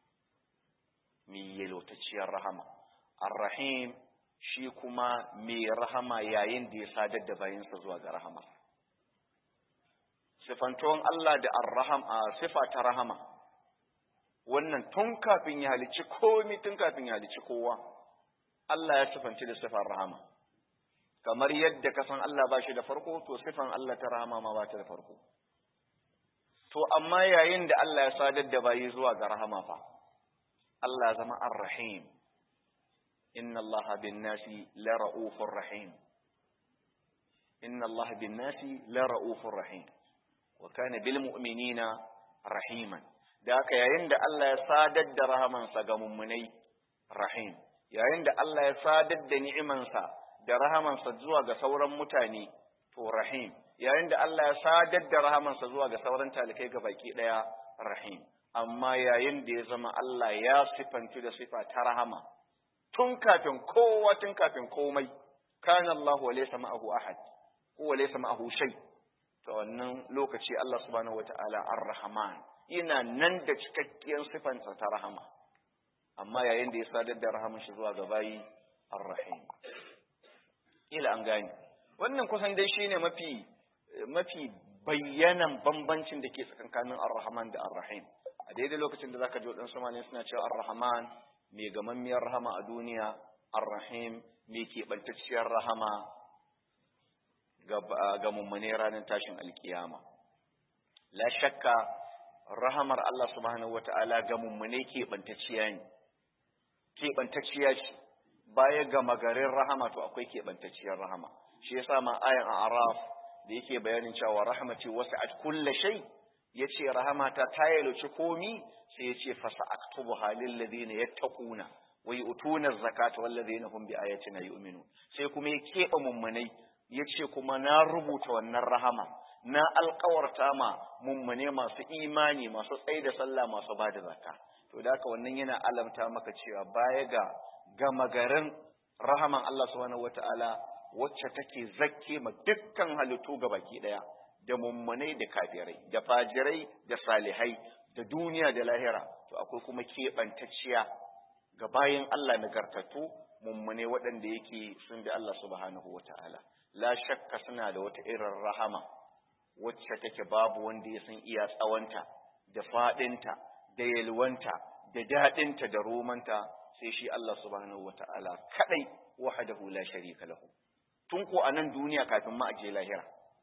mai yalwatacciyar rahama ar-rahim shi kuma mai rahama yayin da ya sadar da bayansa zuwa ga rahama sifantuwan Allah da ar-raham a sifa ta rahama wannan tun kafin ya halicci komi tun kafin ya halicci kowa Allah ya sifanci da sifar rahama kamar yadda ka san Allah ba shi da farko to sifan Allah ta rahama ma ba ta da farko to amma yayin da Allah ya sadar da bayi zuwa ga rahama fa Allah zama ar-rahim inna Allah bin nasi la ra'ufur rahim inna Allah bin nasi la ra'ufur rahim wa kana bil mu'minina rahiman da haka yayin da Allah ya sadar da rahamansa ga mummunai rahim yayin da Allah ya sadar da ni'imansa da rahamansa zuwa ga sauran mutane to rahim yayin da Allah ya sadar da rahamansa zuwa ga sauran talikai ga baki daya rahim amma yayin da ya zama Allah ya sifanci da sifa ta rahama tun kafin kowa tun kafin komai kana Allah wa laysa ma'ahu ahad ko wa laysa ma'ahu shay to wannan lokaci Allah subhanahu wataala ar-rahman yana nan da cikakkiyar sifansa ta rahama amma yayin da ya sadar da rahaman shi zuwa ga bayi ar-rahim ila an gane wannan kusan dai shine mafi mafi bayyanan bambancin da ke tsakankanin ar-rahman da ar-rahim a daidai lokacin da zaka ji wadansu malami suna cewa ar-rahman mai gamammiyar rahama a duniya ar-rahim mai keɓantacciyar rahama ga mummune ranar tashin alkiyama la shakka rahamar Allah subhanahu wata'ala ga mummune keɓantacciya ne keɓantacciya ce baya ga magarin rahama to akwai keɓantacciyar rahama shi yasa ma ayan a araf da yake bayanin cewa rahmati wasi'at kulla shay yace rahamata ta yalwace komi sai yace fasa aktubu halil ladina yattaquna wa yu'tuna zakata wal ladina hum bi ayatina yu'minun sai kuma ya keɓe mummunai yace kuma na rubuta wannan rahama na alkawarta ma mummune masu imani masu tsaye da sallah masu ba da zakka to da haka wannan yana alamta maka cewa baya ga gama garin rahaman Allah subhanahu wataala wacce take zakke ma dukkan halittu ga baki daya da mummunai da kafirai da fajirai da salihai da duniya da lahira to akwai kuma keɓantacciya ga bayan Allah nagartattu mummune waɗanda yake sun bi Allah subhanahu wataala la shakka suna da wata irin rahama wacce take babu wanda ya san iya tsawonta da faɗinta da yalwanta da daɗinta da romanta sai shi Allah subhanahu wata'ala kadai wahdahu la sharika lahu tun ko a nan duniya kafin ma aje lahira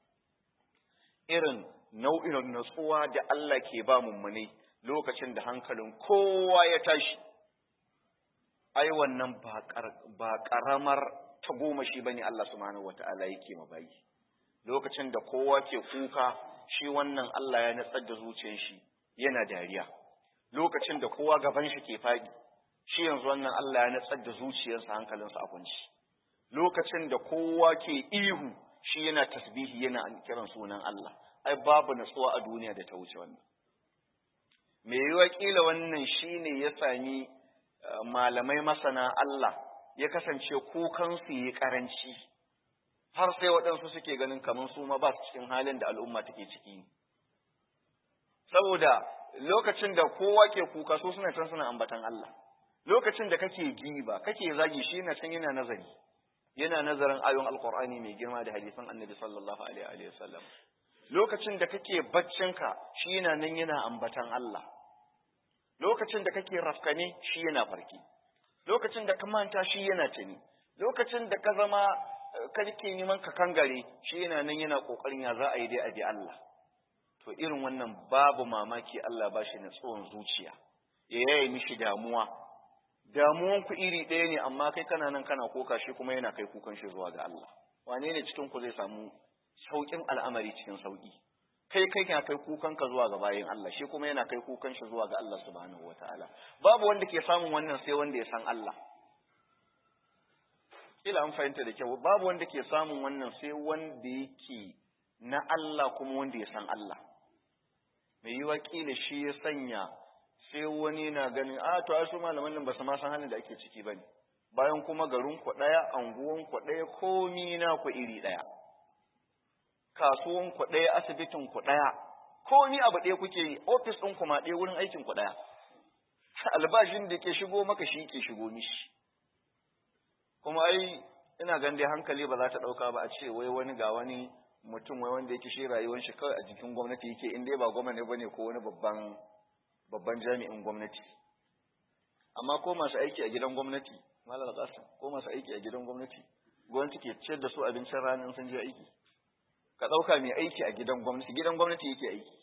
irin nau'in natsuwa da Allah ke ba mummune lokacin da hankalin kowa ya tashi ai wannan ba ƙaramar ta goma shi bane Allah subhanahu wata'ala yake mabayi lokacin da kowa ke kuka shi wannan Allah ya natsar da zuciyar shi yana dariya lokacin da kowa gaban shi ke faɗi shi yanzu wannan Allah ya natsar da zuciyarsa hankalinsa a kunci lokacin da kowa ke ihu shi yana tasbihi yana kiran sunan Allah ai babu natsuwa a duniya da ta wuce wannan me yiwa kila wannan shine ya sami malamai masana Allah ya kasance kukan su yi karanci har sai waɗansu suke ganin kamar su ma ba su cikin halin da al'umma take ciki saboda lokacin da kowa ke kuka su suna can suna ambatan Allah lokacin da kake giba kake zagi shi yana can yana nazari yana nazarin ayon alkur'ani mai girma da hadisan annabi sallallahu alaihi wa sallam lokacin da kake baccinka shi yana nan yana ambatan Allah lokacin da kake rafkane shi yana farki lokacin da ka manta shi yana tuni lokacin da ka zama kake neman ka kangare shi yana nan yana kokarin ya za a yi dai a bi Allah to irin wannan babu mamaki Allah ba shi tsohon zuciya ya yaye mishi damuwa damuwan ku iri ɗaya ne amma kai kana nan kana koka shi kuma yana kai kukan shi zuwa ga Allah wane ne cikin ku zai samu saukin al'amari cikin sauki kai kai kana kai kukan ka zuwa ga bayin Allah shi kuma yana kai kukan shi zuwa ga Allah subhanahu wataala babu wanda ke samun wannan sai wanda ya san Allah kila an fahimta da kyau babu wanda ke samun wannan sai wanda yake na Allah kuma wanda ya san Allah mai yiwa kila shi ya sanya sai wani na ganin a to ai su malaman nan ba su ma san halin da ake ciki bane bayan kuma garin ku daya anguwan ku daya komi na ku iri daya kasuwan ku daya asibitin ku daya komi abu daya kuke yi office din ku ma daya wurin aikin ku daya albashin da ke shigo maka shi ke shigo mishi kuma ai ina gan dai hankali ba za ta dauka ba a ce wai wani ga wani mutum wai wanda yake shi rayuwar shi kawai a jikin gwamnati yake in dai ba gwamnati bane ko wani babban babban jami'in gwamnati amma ko masu aiki a gidan gwamnati malam qasim ko masu aiki a gidan gwamnati gwamnati ke ciyar da su abincin rana in sun je aiki ka dauka mai aiki a gidan gwamnati gidan gwamnati yake aiki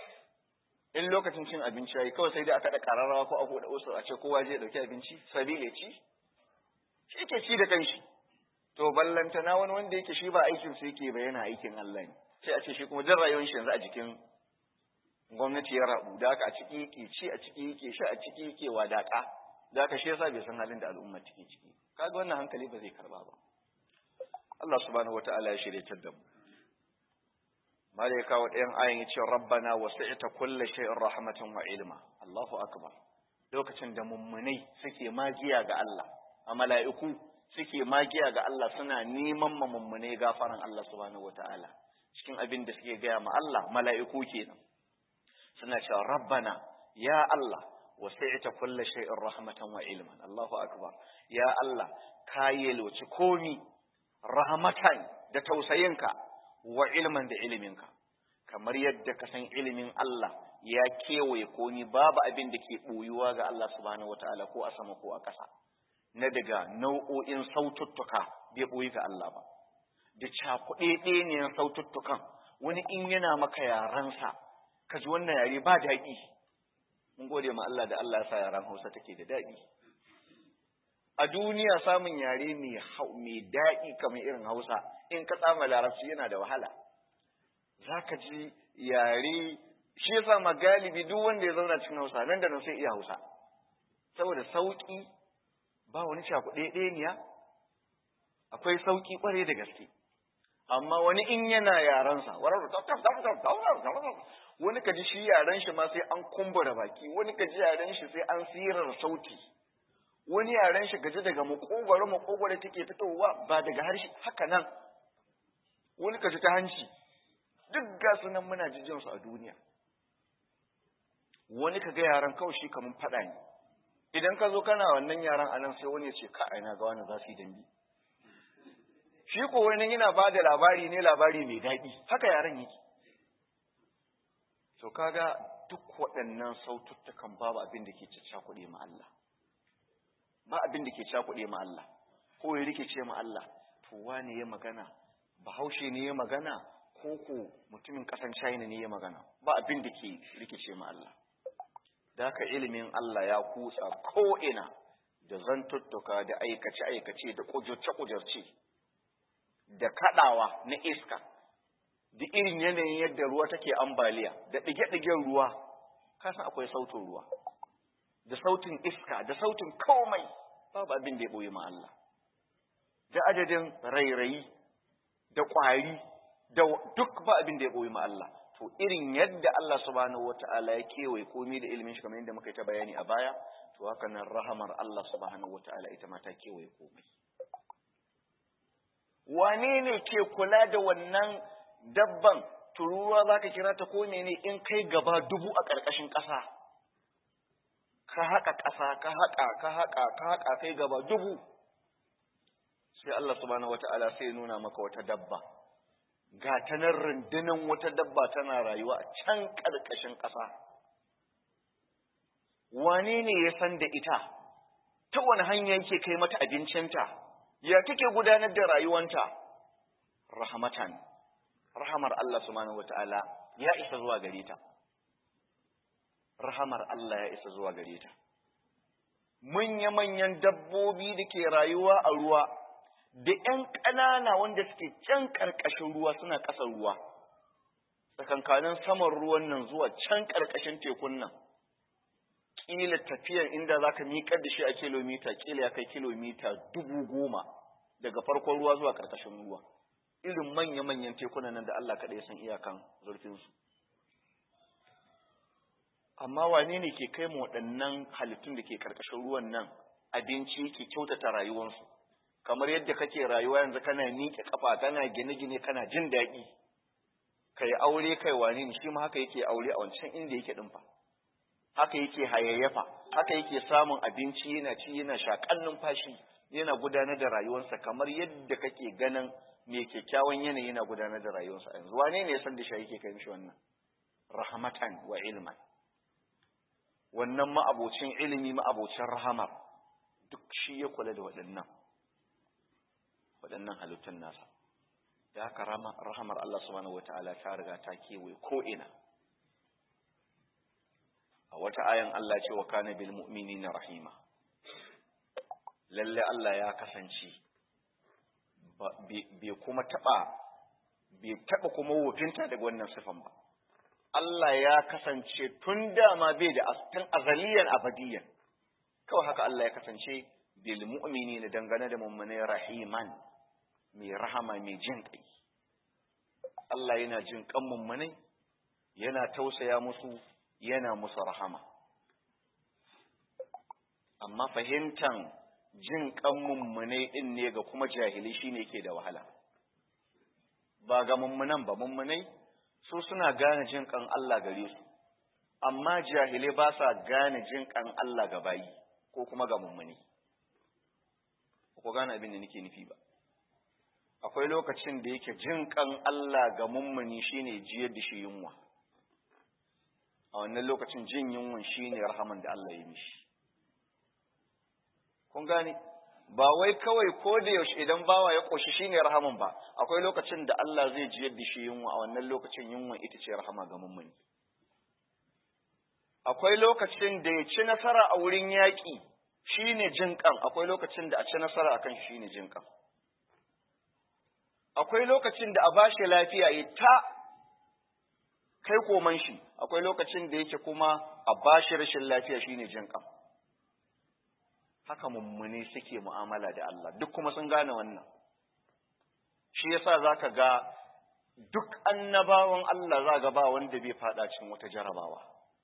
in lokacin cin abinci yayi kawai sai dai aka da kararrawa ko a buɗe usul a ce kowa je ya dauki abinci sabile ci shi ke ci da kanshi to ballanta na wani wanda yake shi ba aikin su yake ba yana aikin Allah ne sai a ce shi kuma jan rayuwar shi yanzu a jikin gwamnati ya rabu da haka a ciki yake ci a ciki yake sha a ciki yake wadaka da haka shi yasa bai san halin da al'umma take ciki kaga wannan hankali ba zai karba ba Allah subhanahu wataala ya shirye da mu malai kawo ɗayan ayin yace rabbana wasi'ta kulli shay'in rahmatan wa ilma Allahu akbar lokacin da mummunai suke magiya ga Allah a mala'iku suke magiya ga Allah suna neman ma mummunai gafaran Allah subhanahu wataala cikin abin da suke gaya ma Allah mala'iku kenan suna cewa rabbana ya Allah wasi'ta kulli shay'in rahmatan wa ilman Allahu akbar ya Allah ka yelwaci komi rahmatan da tausayinka wa ilman da iliminka kamar yadda ka san ilimin Allah ya kewaye komi babu abin da ke boyuwa ga Allah subhanahu wataala ko a sama ko a ƙasa na daga nau'o'in saututtuka bai boyi ga Allah ba da cakuɗe ɗaya saututtukan wani in yana maka yaransa ka ji wannan yare ba daɗi mun gode ma Allah da Allah ya sa yaran Hausa take da daɗi a duniya samun yare mai mai daɗi kamar irin Hausa in ka tsama larabci yana da wahala zaka ji yare shi yasa ma galibi duk wanda ya zauna cikin Hausa nan da nan sai iya Hausa saboda sauki ba wani cakuɗe ɗaya akwai sauki kware da gaske amma wani in yana yaransa wani kaji shi yaren shi ma sai an kumbura baki wani kaji yaren shi sai an sirar sauti wani yaren shi gaji daga makogwaro makogwaro take fitowa ba daga harshe haka nan wani kaji ta hanci duk ga sunan muna jijin su a duniya wani kaga yaran kawai shi kamun fada ne idan ka zo kana wannan yaran anan sai wani ya ce ka aina ga wani za su yi dambe shi ko wani yana ba da labari ne labari mai daɗi haka yaran yake to kaga duk waɗannan saututtukan babu abin da ke caccakuɗe ma Allah ba abin da ke cakuɗe ma Allah ko ya rikice ma Allah to wane ya magana bahaushe ne ya magana ko ko mutumin ƙasan China ne ya magana ba abin da ke rikice ma Allah da haka ilimin Allah ya kutsa ko ina da zantuttuka da aikace-aikace da kujurce-kujurce da kaɗawa na iska da irin yanayin yadda ruwa take ambaliya da ɗige-ɗigen ruwa kasan akwai sautin ruwa da sautin iska da sautin komai babu abin da ya ɓoye ma Allah da adadin rairayi da ƙwari da duk ba abin da ya ɓoye ma Allah to irin yadda Allah subhanahu wata'ala ya kewaye komai da ilimin shi kamar yadda muka yi ta bayani a baya to haka nan rahamar Allah subhanahu wata'ala ita ma ta kewaye komai wane ne ke kula da wannan dabban tururuwa za ka kira ta ko ne in kai gaba dubu a ƙarƙashin ƙasa ka haƙa ƙasa ka haƙa ka haƙa ka haƙa kai gaba dubu sai Allah subhanahu wata'ala sai nuna maka wata dabba ga ta nan rundunan wata dabba tana rayuwa a can ƙarƙashin ƙasa wane ne ya san da ita ta wani hanya yake kai mata abincinta ya take gudanar da rayuwanta rahmatan rahamar Allah subhanahu wata'ala ya isa zuwa gare ta rahamar Allah ya isa zuwa gare ta manya-manyan dabbobi da ke rayuwa a ruwa da ‘yan ƙanana wanda suke can ƙarƙashin ruwa suna ƙasar ruwa tsakankanin saman ruwan nan zuwa can ƙarƙashin tekun nan ƙila tafiyan inda za ka miƙar da shi a kilomita ƙila ya kai kilomita dubu goma daga farkon ruwa zuwa ƙarƙashin ruwa irin manya-manyan tekunan nan da Allah kaɗai san iyakan zurfinsu. Amma wane ne ke kai mu waɗannan halittun da ke ƙarƙashin ruwan nan abinci yake kyautata rayuwarsu, kamar yadda kake rayuwa yanzu kana miƙe ƙafa kana gine-gine kana jin daɗi, kai aure kai wane ne shi ma haka yake aure a wancan inda yake ɗinfa. Haka yake hayayyafa, haka yake samun abinci yana ci yana shaƙan numfashi, yana gudanar da rayuwarsa kamar yadda kake ganin mai kyakkyawan yanayi na gudanar da rayuwarsa yanzu wane ne ya san da shi yake kai mishi wannan rahmatan wa ilman wannan ma'abocin ilimi ma'abocin rahama duk shi ya kula da waɗannan waɗannan halittun nasa da haka rahamar Allah subhanahu wata'ala ta riga ta kewaye ko ina a wata ayan Allah ce wa kana bil mu'minina rahima lalle Allah ya kasance bai kuma taɓa bai taɓa kuma wofinta daga wannan sifan ba Allah ya kasance tun dama bai da tun azaliyan abadiyan kawai haka Allah ya kasance bil mu'mini dangane da mummune rahiman mai rahama mai jin kai Allah yana jin kan mummune yana tausaya musu yana musu rahama amma fahimtan jin kan mummunai din ne ga kuma jahilai shine yake da wahala ba ga mummunan ba mummunai su suna gane jin kan Allah gare su amma jahilai ba sa gane jin kan Allah ga bayi ko kuma ga mummuni ko gane abin da nake nufi ba akwai lokacin da yake jin kan Allah ga mummuni shine jiyar da shi yunwa a wannan lokacin jin yunwan shine rahaman da Allah ya mishi kun gane ba wai kawai ko da yaushe idan bawa ya koshi shine rahaman ba akwai lokacin da Allah zai jiyar da shi yunwa a wannan lokacin yunwa ita ce rahama ga mummuni akwai lokacin da ya ci nasara a wurin yaƙi shine jinƙan akwai lokacin da a ci nasara akan shi shine jinƙan akwai lokacin da a bashi lafiya ya ta kai koman shi akwai lokacin da yake kuma a bashi rashin lafiya shine jinƙan haka mummuni suke mu'amala da Allah duk kuma sun gane wannan shi yasa zaka ga duk annabawan Allah za ga ba wanda bai fada cikin wata jarabawa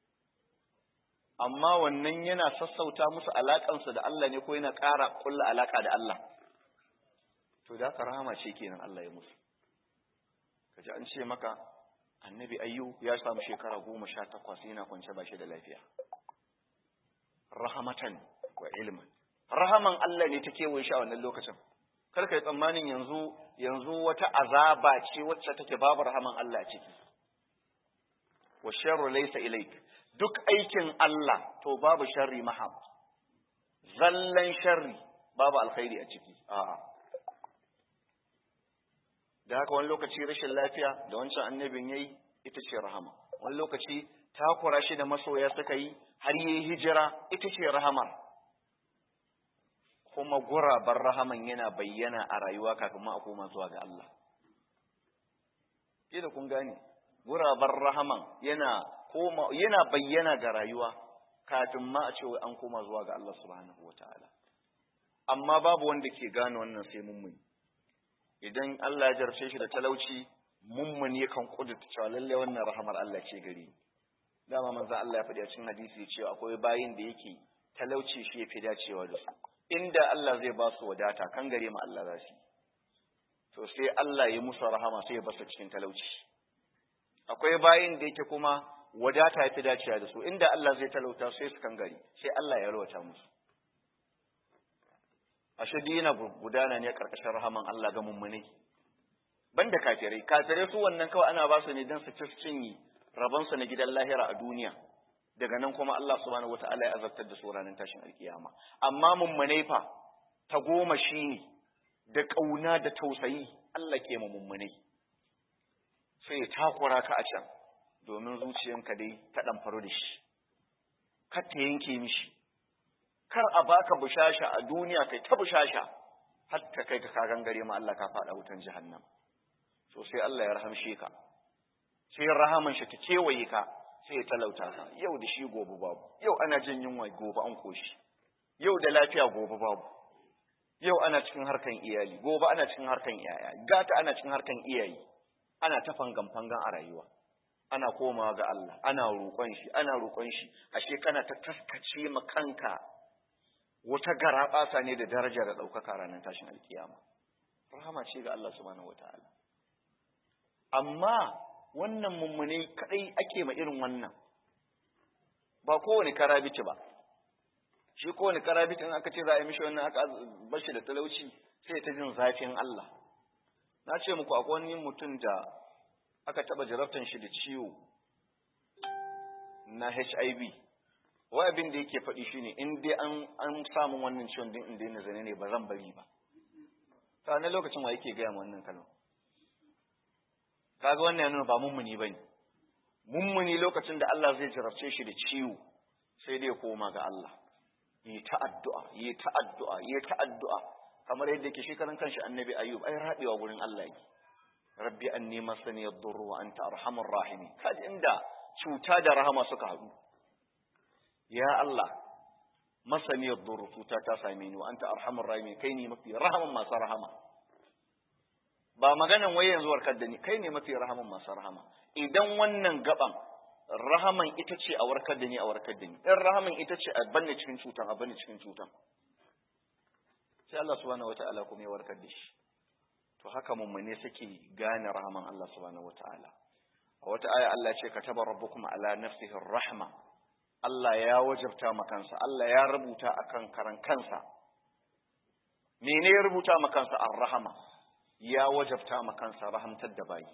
amma wannan yana sassauta musu alakansu da Allah ne ko yana ƙara kulla alaka da Allah to da ka rahama ce kenan Allah ya musu kaji an ce maka annabi ayyu ya samu shekara goma sha takwas yana kwance ba shi da lafiya rahamatan wa ilman rahaman Allah ne ta kewaye shi a wannan lokacin kar ka yi tsammanin yanzu yanzu wata azaba ce wacce take babu rahaman Allah a ciki wa sharru laysa ilaik duk aikin Allah to babu sharri mahab zallan sharri babu alkhairi a ciki a'a da haka wani lokaci rashin lafiya da wancan annabin yayi ita ce rahama wani lokaci takura shi da masoya suka yi har yi hijira ita ce rahamar kuma gurabar rahaman yana bayyana a rayuwa kafin ma a koma zuwa ga Allah da kun gane gurabar rahaman yana koma yana bayyana ga rayuwa kafin ma a ce an koma zuwa ga Allah subhanahu wataala amma babu wanda ke gane wannan sai mummuni idan Allah ya jarce shi da talauci mummuni yakan kudurta cewa lalle wannan rahamar Allah ce gari dama manzo Allah ya faɗi a cikin hadisi cewa akwai bayin da yake talauci shi yafi dacewa da su inda Allah zai ba su wadata kan gare mu Allah za su to sai Allah ya musu rahama sai ya ba su cikin talauci akwai bayin da yake kuma wadata yafi dacewa da su inda Allah zai talauta sai su kan gari sai Allah ya rawata musu ashe dina gudana ne karkashin rahaman Allah ga mummune banda kafirai kafirai su wannan kawai ana ba su ne don su ci cinyi rabon su na gidan lahira a duniya daga nan kuma Allah subhanahu wataala ya azabtar da su ranar tashin alkiyama amma mummune fa ta goma shine da kauna da tausayi Allah ke mu mummune sai ya takura ka a can domin zuciyanka dai ta dan faru da shi kar ta yanke mishi kar a baka bushasha a duniya kai ta bushasha har ta kai ka kagan gare ma Allah ka faɗa wutan jahannam to sai Allah ya rahamshe ka sai rahaman shi ta kewaye ka sai ya talauta ka yau da shi gobe babu yau ana jin yunwa gobe an koshi yau da lafiya gobe babu yau ana cikin harkan iyali gobe ana cikin harkan iyaya gata ana cikin harkan iyayi ana ta fangan fangan a rayuwa ana komawa ga Allah ana roƙon shi ana roƙon shi ashe kana ta taskace ma kanka wata garaɓasa ne da daraja da ɗaukaka ranar tashin alkiyama rahama ce ga Allah subhanahu wataala amma wannan mummune kadai ake ma irin wannan ba kowane karabici ba shi kowane karabici in aka ce za a yi mishi wannan aka bashi da talauci sai ta jin zafin Allah na ce muku akwai wani mutum da aka taɓa jarabtan shi da ciwo na HIV wai abin da yake faɗi shine in dai an an samu wannan ciwon din in daina zane ne ba zan bari ba ta na lokacin wa yake gaya wannan kalma kaga wannan yana ba mummuni bane mummuni lokacin da Allah zai jarabce shi da ciwo sai dai koma ga Allah yi ta addu'a yi ta addu'a yi ta addu'a kamar yadda yake shi karan kanshi annabi ayyub ai rabewa gurin Allah yake rabbi anni masani ad-durr wa anta arhamur rahimin kaji inda cuta da rahama suka haɗu ya Allah masani ad-durr cuta ta same ni wa anta arhamur rahimin kai ne mafi rahaman masu rahama ba maganan wai yanzu warkar da ni kai ne mafi rahaman masu rahama idan wannan gaban rahaman ita ce a warkar da ni a warkar da ni in rahaman ita ce a banne cikin cutan a banne cikin cutan sai Allah subhanahu wata'ala kuma ya warkar da shi to haka mummune suke gane rahaman Allah subhanahu wata'ala a wata aya Allah ce kataba rabbukum ala nafsihi rahma Allah ya wajabta ma kansa Allah ya rubuta akan karan kansa mene ya rubuta ma kansa ar-rahama ya wajabta ma kansa rahamtar da bayi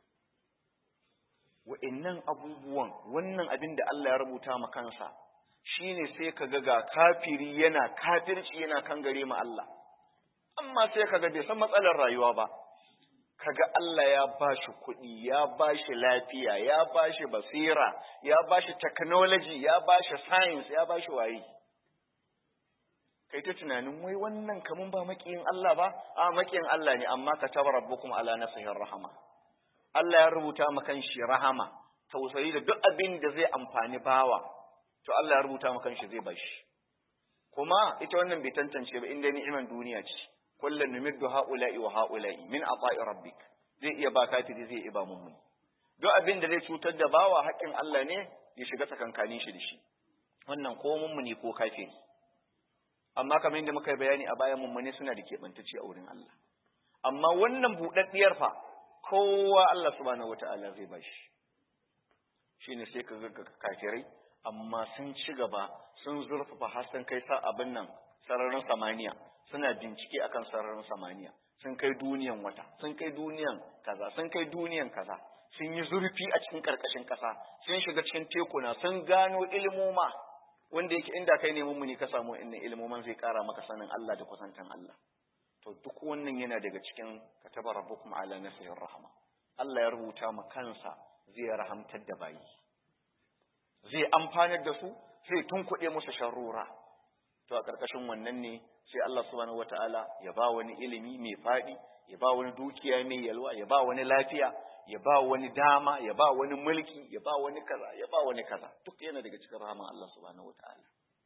wa'annan abubuwan wannan abin da Allah ya rubuta ma kansa shine sai kaga ga kafiri yana kafirci yana kan gare ma Allah amma sai kaga bai san matsalar rayuwa ba kaga Allah ya bashi kuɗi ya bashi lafiya ya bashi basira ya bashi technology ya bashi science ya bashi waye kai ta tunanin wai wannan kamun ba makiyin Allah ba a makiyin Allah ne amma ka taba rabbukum ala nafsihi rahama Allah ya rubuta maka shi rahama tausayi da duk abin da zai amfani bawa to Allah ya rubuta maka shi zai bashi kuma ita wannan bai tantance ba inda ni'iman duniya ce kullun numiddu haula'i wa haula'i min ata'i rabbik zai iya ba kafiri zai iya ba mummuni duk abin da zai cutar da bawa haƙƙin Allah ne ya shiga tsakankanin shi da shi wannan ko mummuni ko kafiri amma kamar yadda muka yi bayani a bayan mummune suna da keɓantacce a wurin Allah amma wannan buɗaɗɗiyar fa kowa Allah subhanahu wata'ala zai ba shi shine sai ka ga kafirai amma sun ci gaba sun zurfafa har sun kai sa abin nan sararin samaniya suna bincike akan sararin samaniya sun kai duniyan wata sun kai duniyan kaza sun kai duniyan kaza sun yi zurfi a cikin karkashin ƙasa sun shiga cikin tekuna sun gano ilmoma wanda yake inda kai ne mummuni ka samu inna ilmoman zai ƙara maka sanin Allah da kusantan Allah to duk wannan yana daga cikin kataba rabbukum ala nafsihi rahma Allah ya rubuta ma kansa zai rahamtar da bayi zai amfanar da su sai tunkuɗe musu sharrura to a ƙarƙashin wannan ne sai Allah subhanahu wataala ya ba wani ilimi mai faɗi ya ba wani dukiya mai yalwa ya ba wani lafiya ya ba wani dama ya ba wani mulki ya ba wani kaza ya ba wani kaza duk yana daga cikin rahaman Allah subhanahu wataala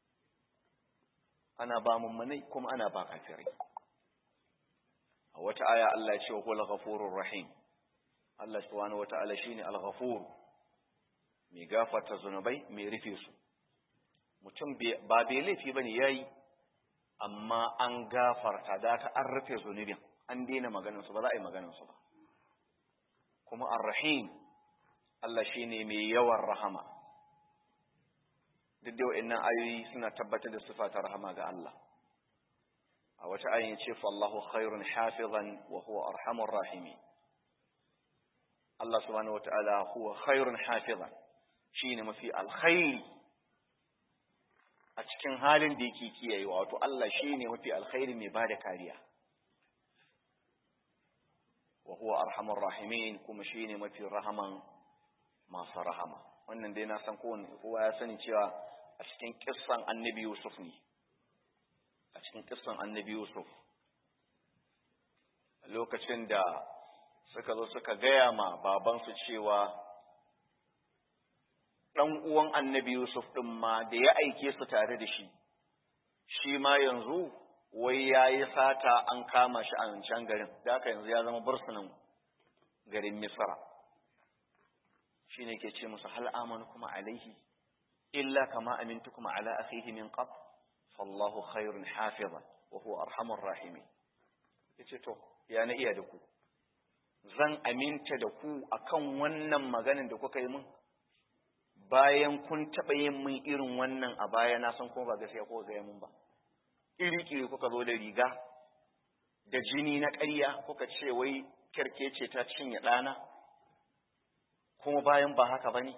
ana ba mummunai kuma ana ba kafirai a wata aya Allah ya ce wa huwal ghafurur rahim Allah subhanahu wataala shine al-ghafur mai gafarta zunubai mai rufe su mutum ba bai laifi bane yayi amma an gafarta da aka an rufe zunubin an daina maganin su ba za a yi maganin su ba kuma ar-rahim Allah shine mai yawan rahama duk da wa'annan ayoyi suna tabbatar da sifa ta rahama ga Allah a wata ayin ce fallahu khairun hafizan wa huwa arhamur rahimi Allah subhanahu wataala huwa khairun hafizan shine mafi alkhairi a cikin halin da yake kiyayewa wato Allah shine mafi alkhairi mai bada kariya wa huwa arhamur rahimin kuma shine mafi rahaman masu rahama wannan dai na san kowanne kowa ya sani cewa a cikin kissan annabi Yusuf ne a cikin kissan annabi Yusuf lokacin da suka zo suka gaya ma babansu cewa ɗan uwan annabi Yusuf ɗin ma da ya aike su tare da shi shi ma yanzu wai ya yi sata an kama shi a can garin da haka yanzu ya zama bursunan garin Misra shi ne ke ce musu hal amanu kuma alaihi illa kama amintu kuma ala akhihi min qabl fallahu khairun hafizan wa huwa arhamur rahimin yace to ya na iya da ku zan aminta da ku akan wannan maganin da kuka yi min bayan kun taɓa yin min irin wannan a baya na san kuma ba gaskiya ko gaya min ba iri-iri kuka zo da riga da jini na ƙarya kuka ce wai kyarkece ta cinye ɗana kuma bayan ba haka ba ne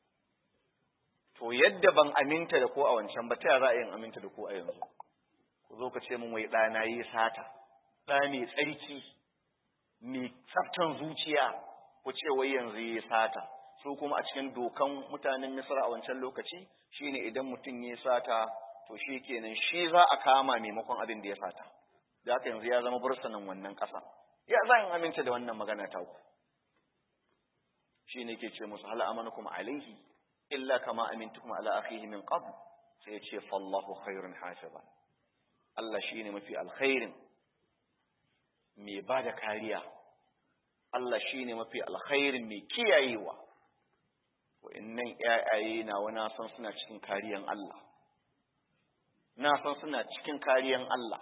to yadda ban aminta da ko a wancan ba ta za a yin aminta da ko a yanzu ku zo ka ce min wai ɗana yi sata ɗa mai tsarki mai tsaftan zuciya ku ce wai yanzu yi sata su kuma a cikin dokan mutanen misra a wancan lokaci shine idan mutum ya sata to shi kenan shi za a kama maimakon abin da ya sata da haka yanzu ya zama bursanin wannan ƙasa ya zan aminta da wannan magana ta ku shi ne ke ce musu hal amanukum alaihi illa kama amintukum ala akhihi min qabl sai ya ce fallahu khairun hafiza Allah shine mafi alkhairin mai ba da kariya Allah shine mafi alkhairin mai kiyayewa wa'annan ƴaƴaye na wani san suna cikin kariyan Allah na san suna cikin kariyan Allah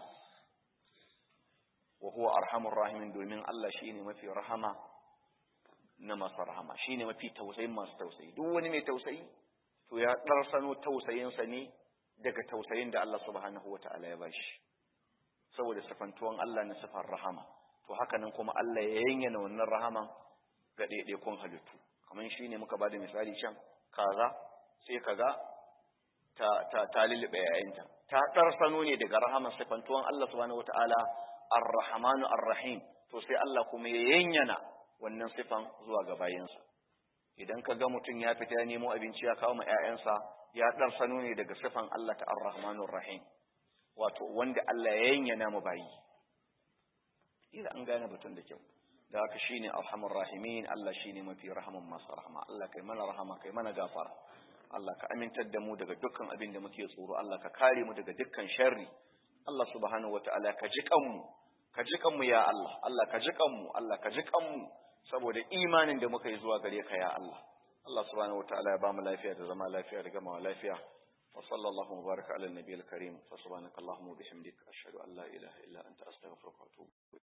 wa huwa arhamur rahimin domin Allah shine mafi rahama na masu rahama shine mafi tausayin masu tausayi duk wani mai tausayi to ya ɗarsano tausayinsa ne daga tausayin da Allah subhanahu wa ta'ala ya bashi saboda sifantuwan Allah na sifar rahama to haka nan kuma Allah ya yanyana wannan rahaman ga ɗaiɗaikun halittu kamar shi ne muka ba da misali can kaza sai kaga ta ta ta lulluɓe yayinta ta ɗarsano ne daga rahaman sifantuwan Allah subhanahu wa ta'ala ar-rahmanu ar-rahim to sai Allah kuma ya yanyana wannan sifan zuwa ga bayinsa idan ka ga mutum ya fita ya nemo abinci ya kawo ma 'ya'yansa ya ɗan sano ne daga sifan Allah ta ar-rahmanur rahim wato wanda Allah ya yanyana mu bayi idan an gane batun da kyau da haka shine arhamur rahimin Allah shine mafi rahaman masu rahama Allah kai mana rahama kai mana gafara Allah ka amintar da mu daga dukkan abin da muke tsoro Allah ka kare mu daga dukkan sharri Allah subhanahu wataala ka ji kanmu ka ji kanmu ya Allah Allah ka ji kanmu Allah ka ji kanmu saboda imanin da muka yi zuwa gare ka ya Allah Allah subhanahu wataala ya bamu lafiya da zama lafiya da gamawa lafiya wa sallallahu mubaraka ala nabiyil karim fa subhanakallahumma wa bihamdika ashhadu an la ilaha illa anta astaghfiruka wa atubu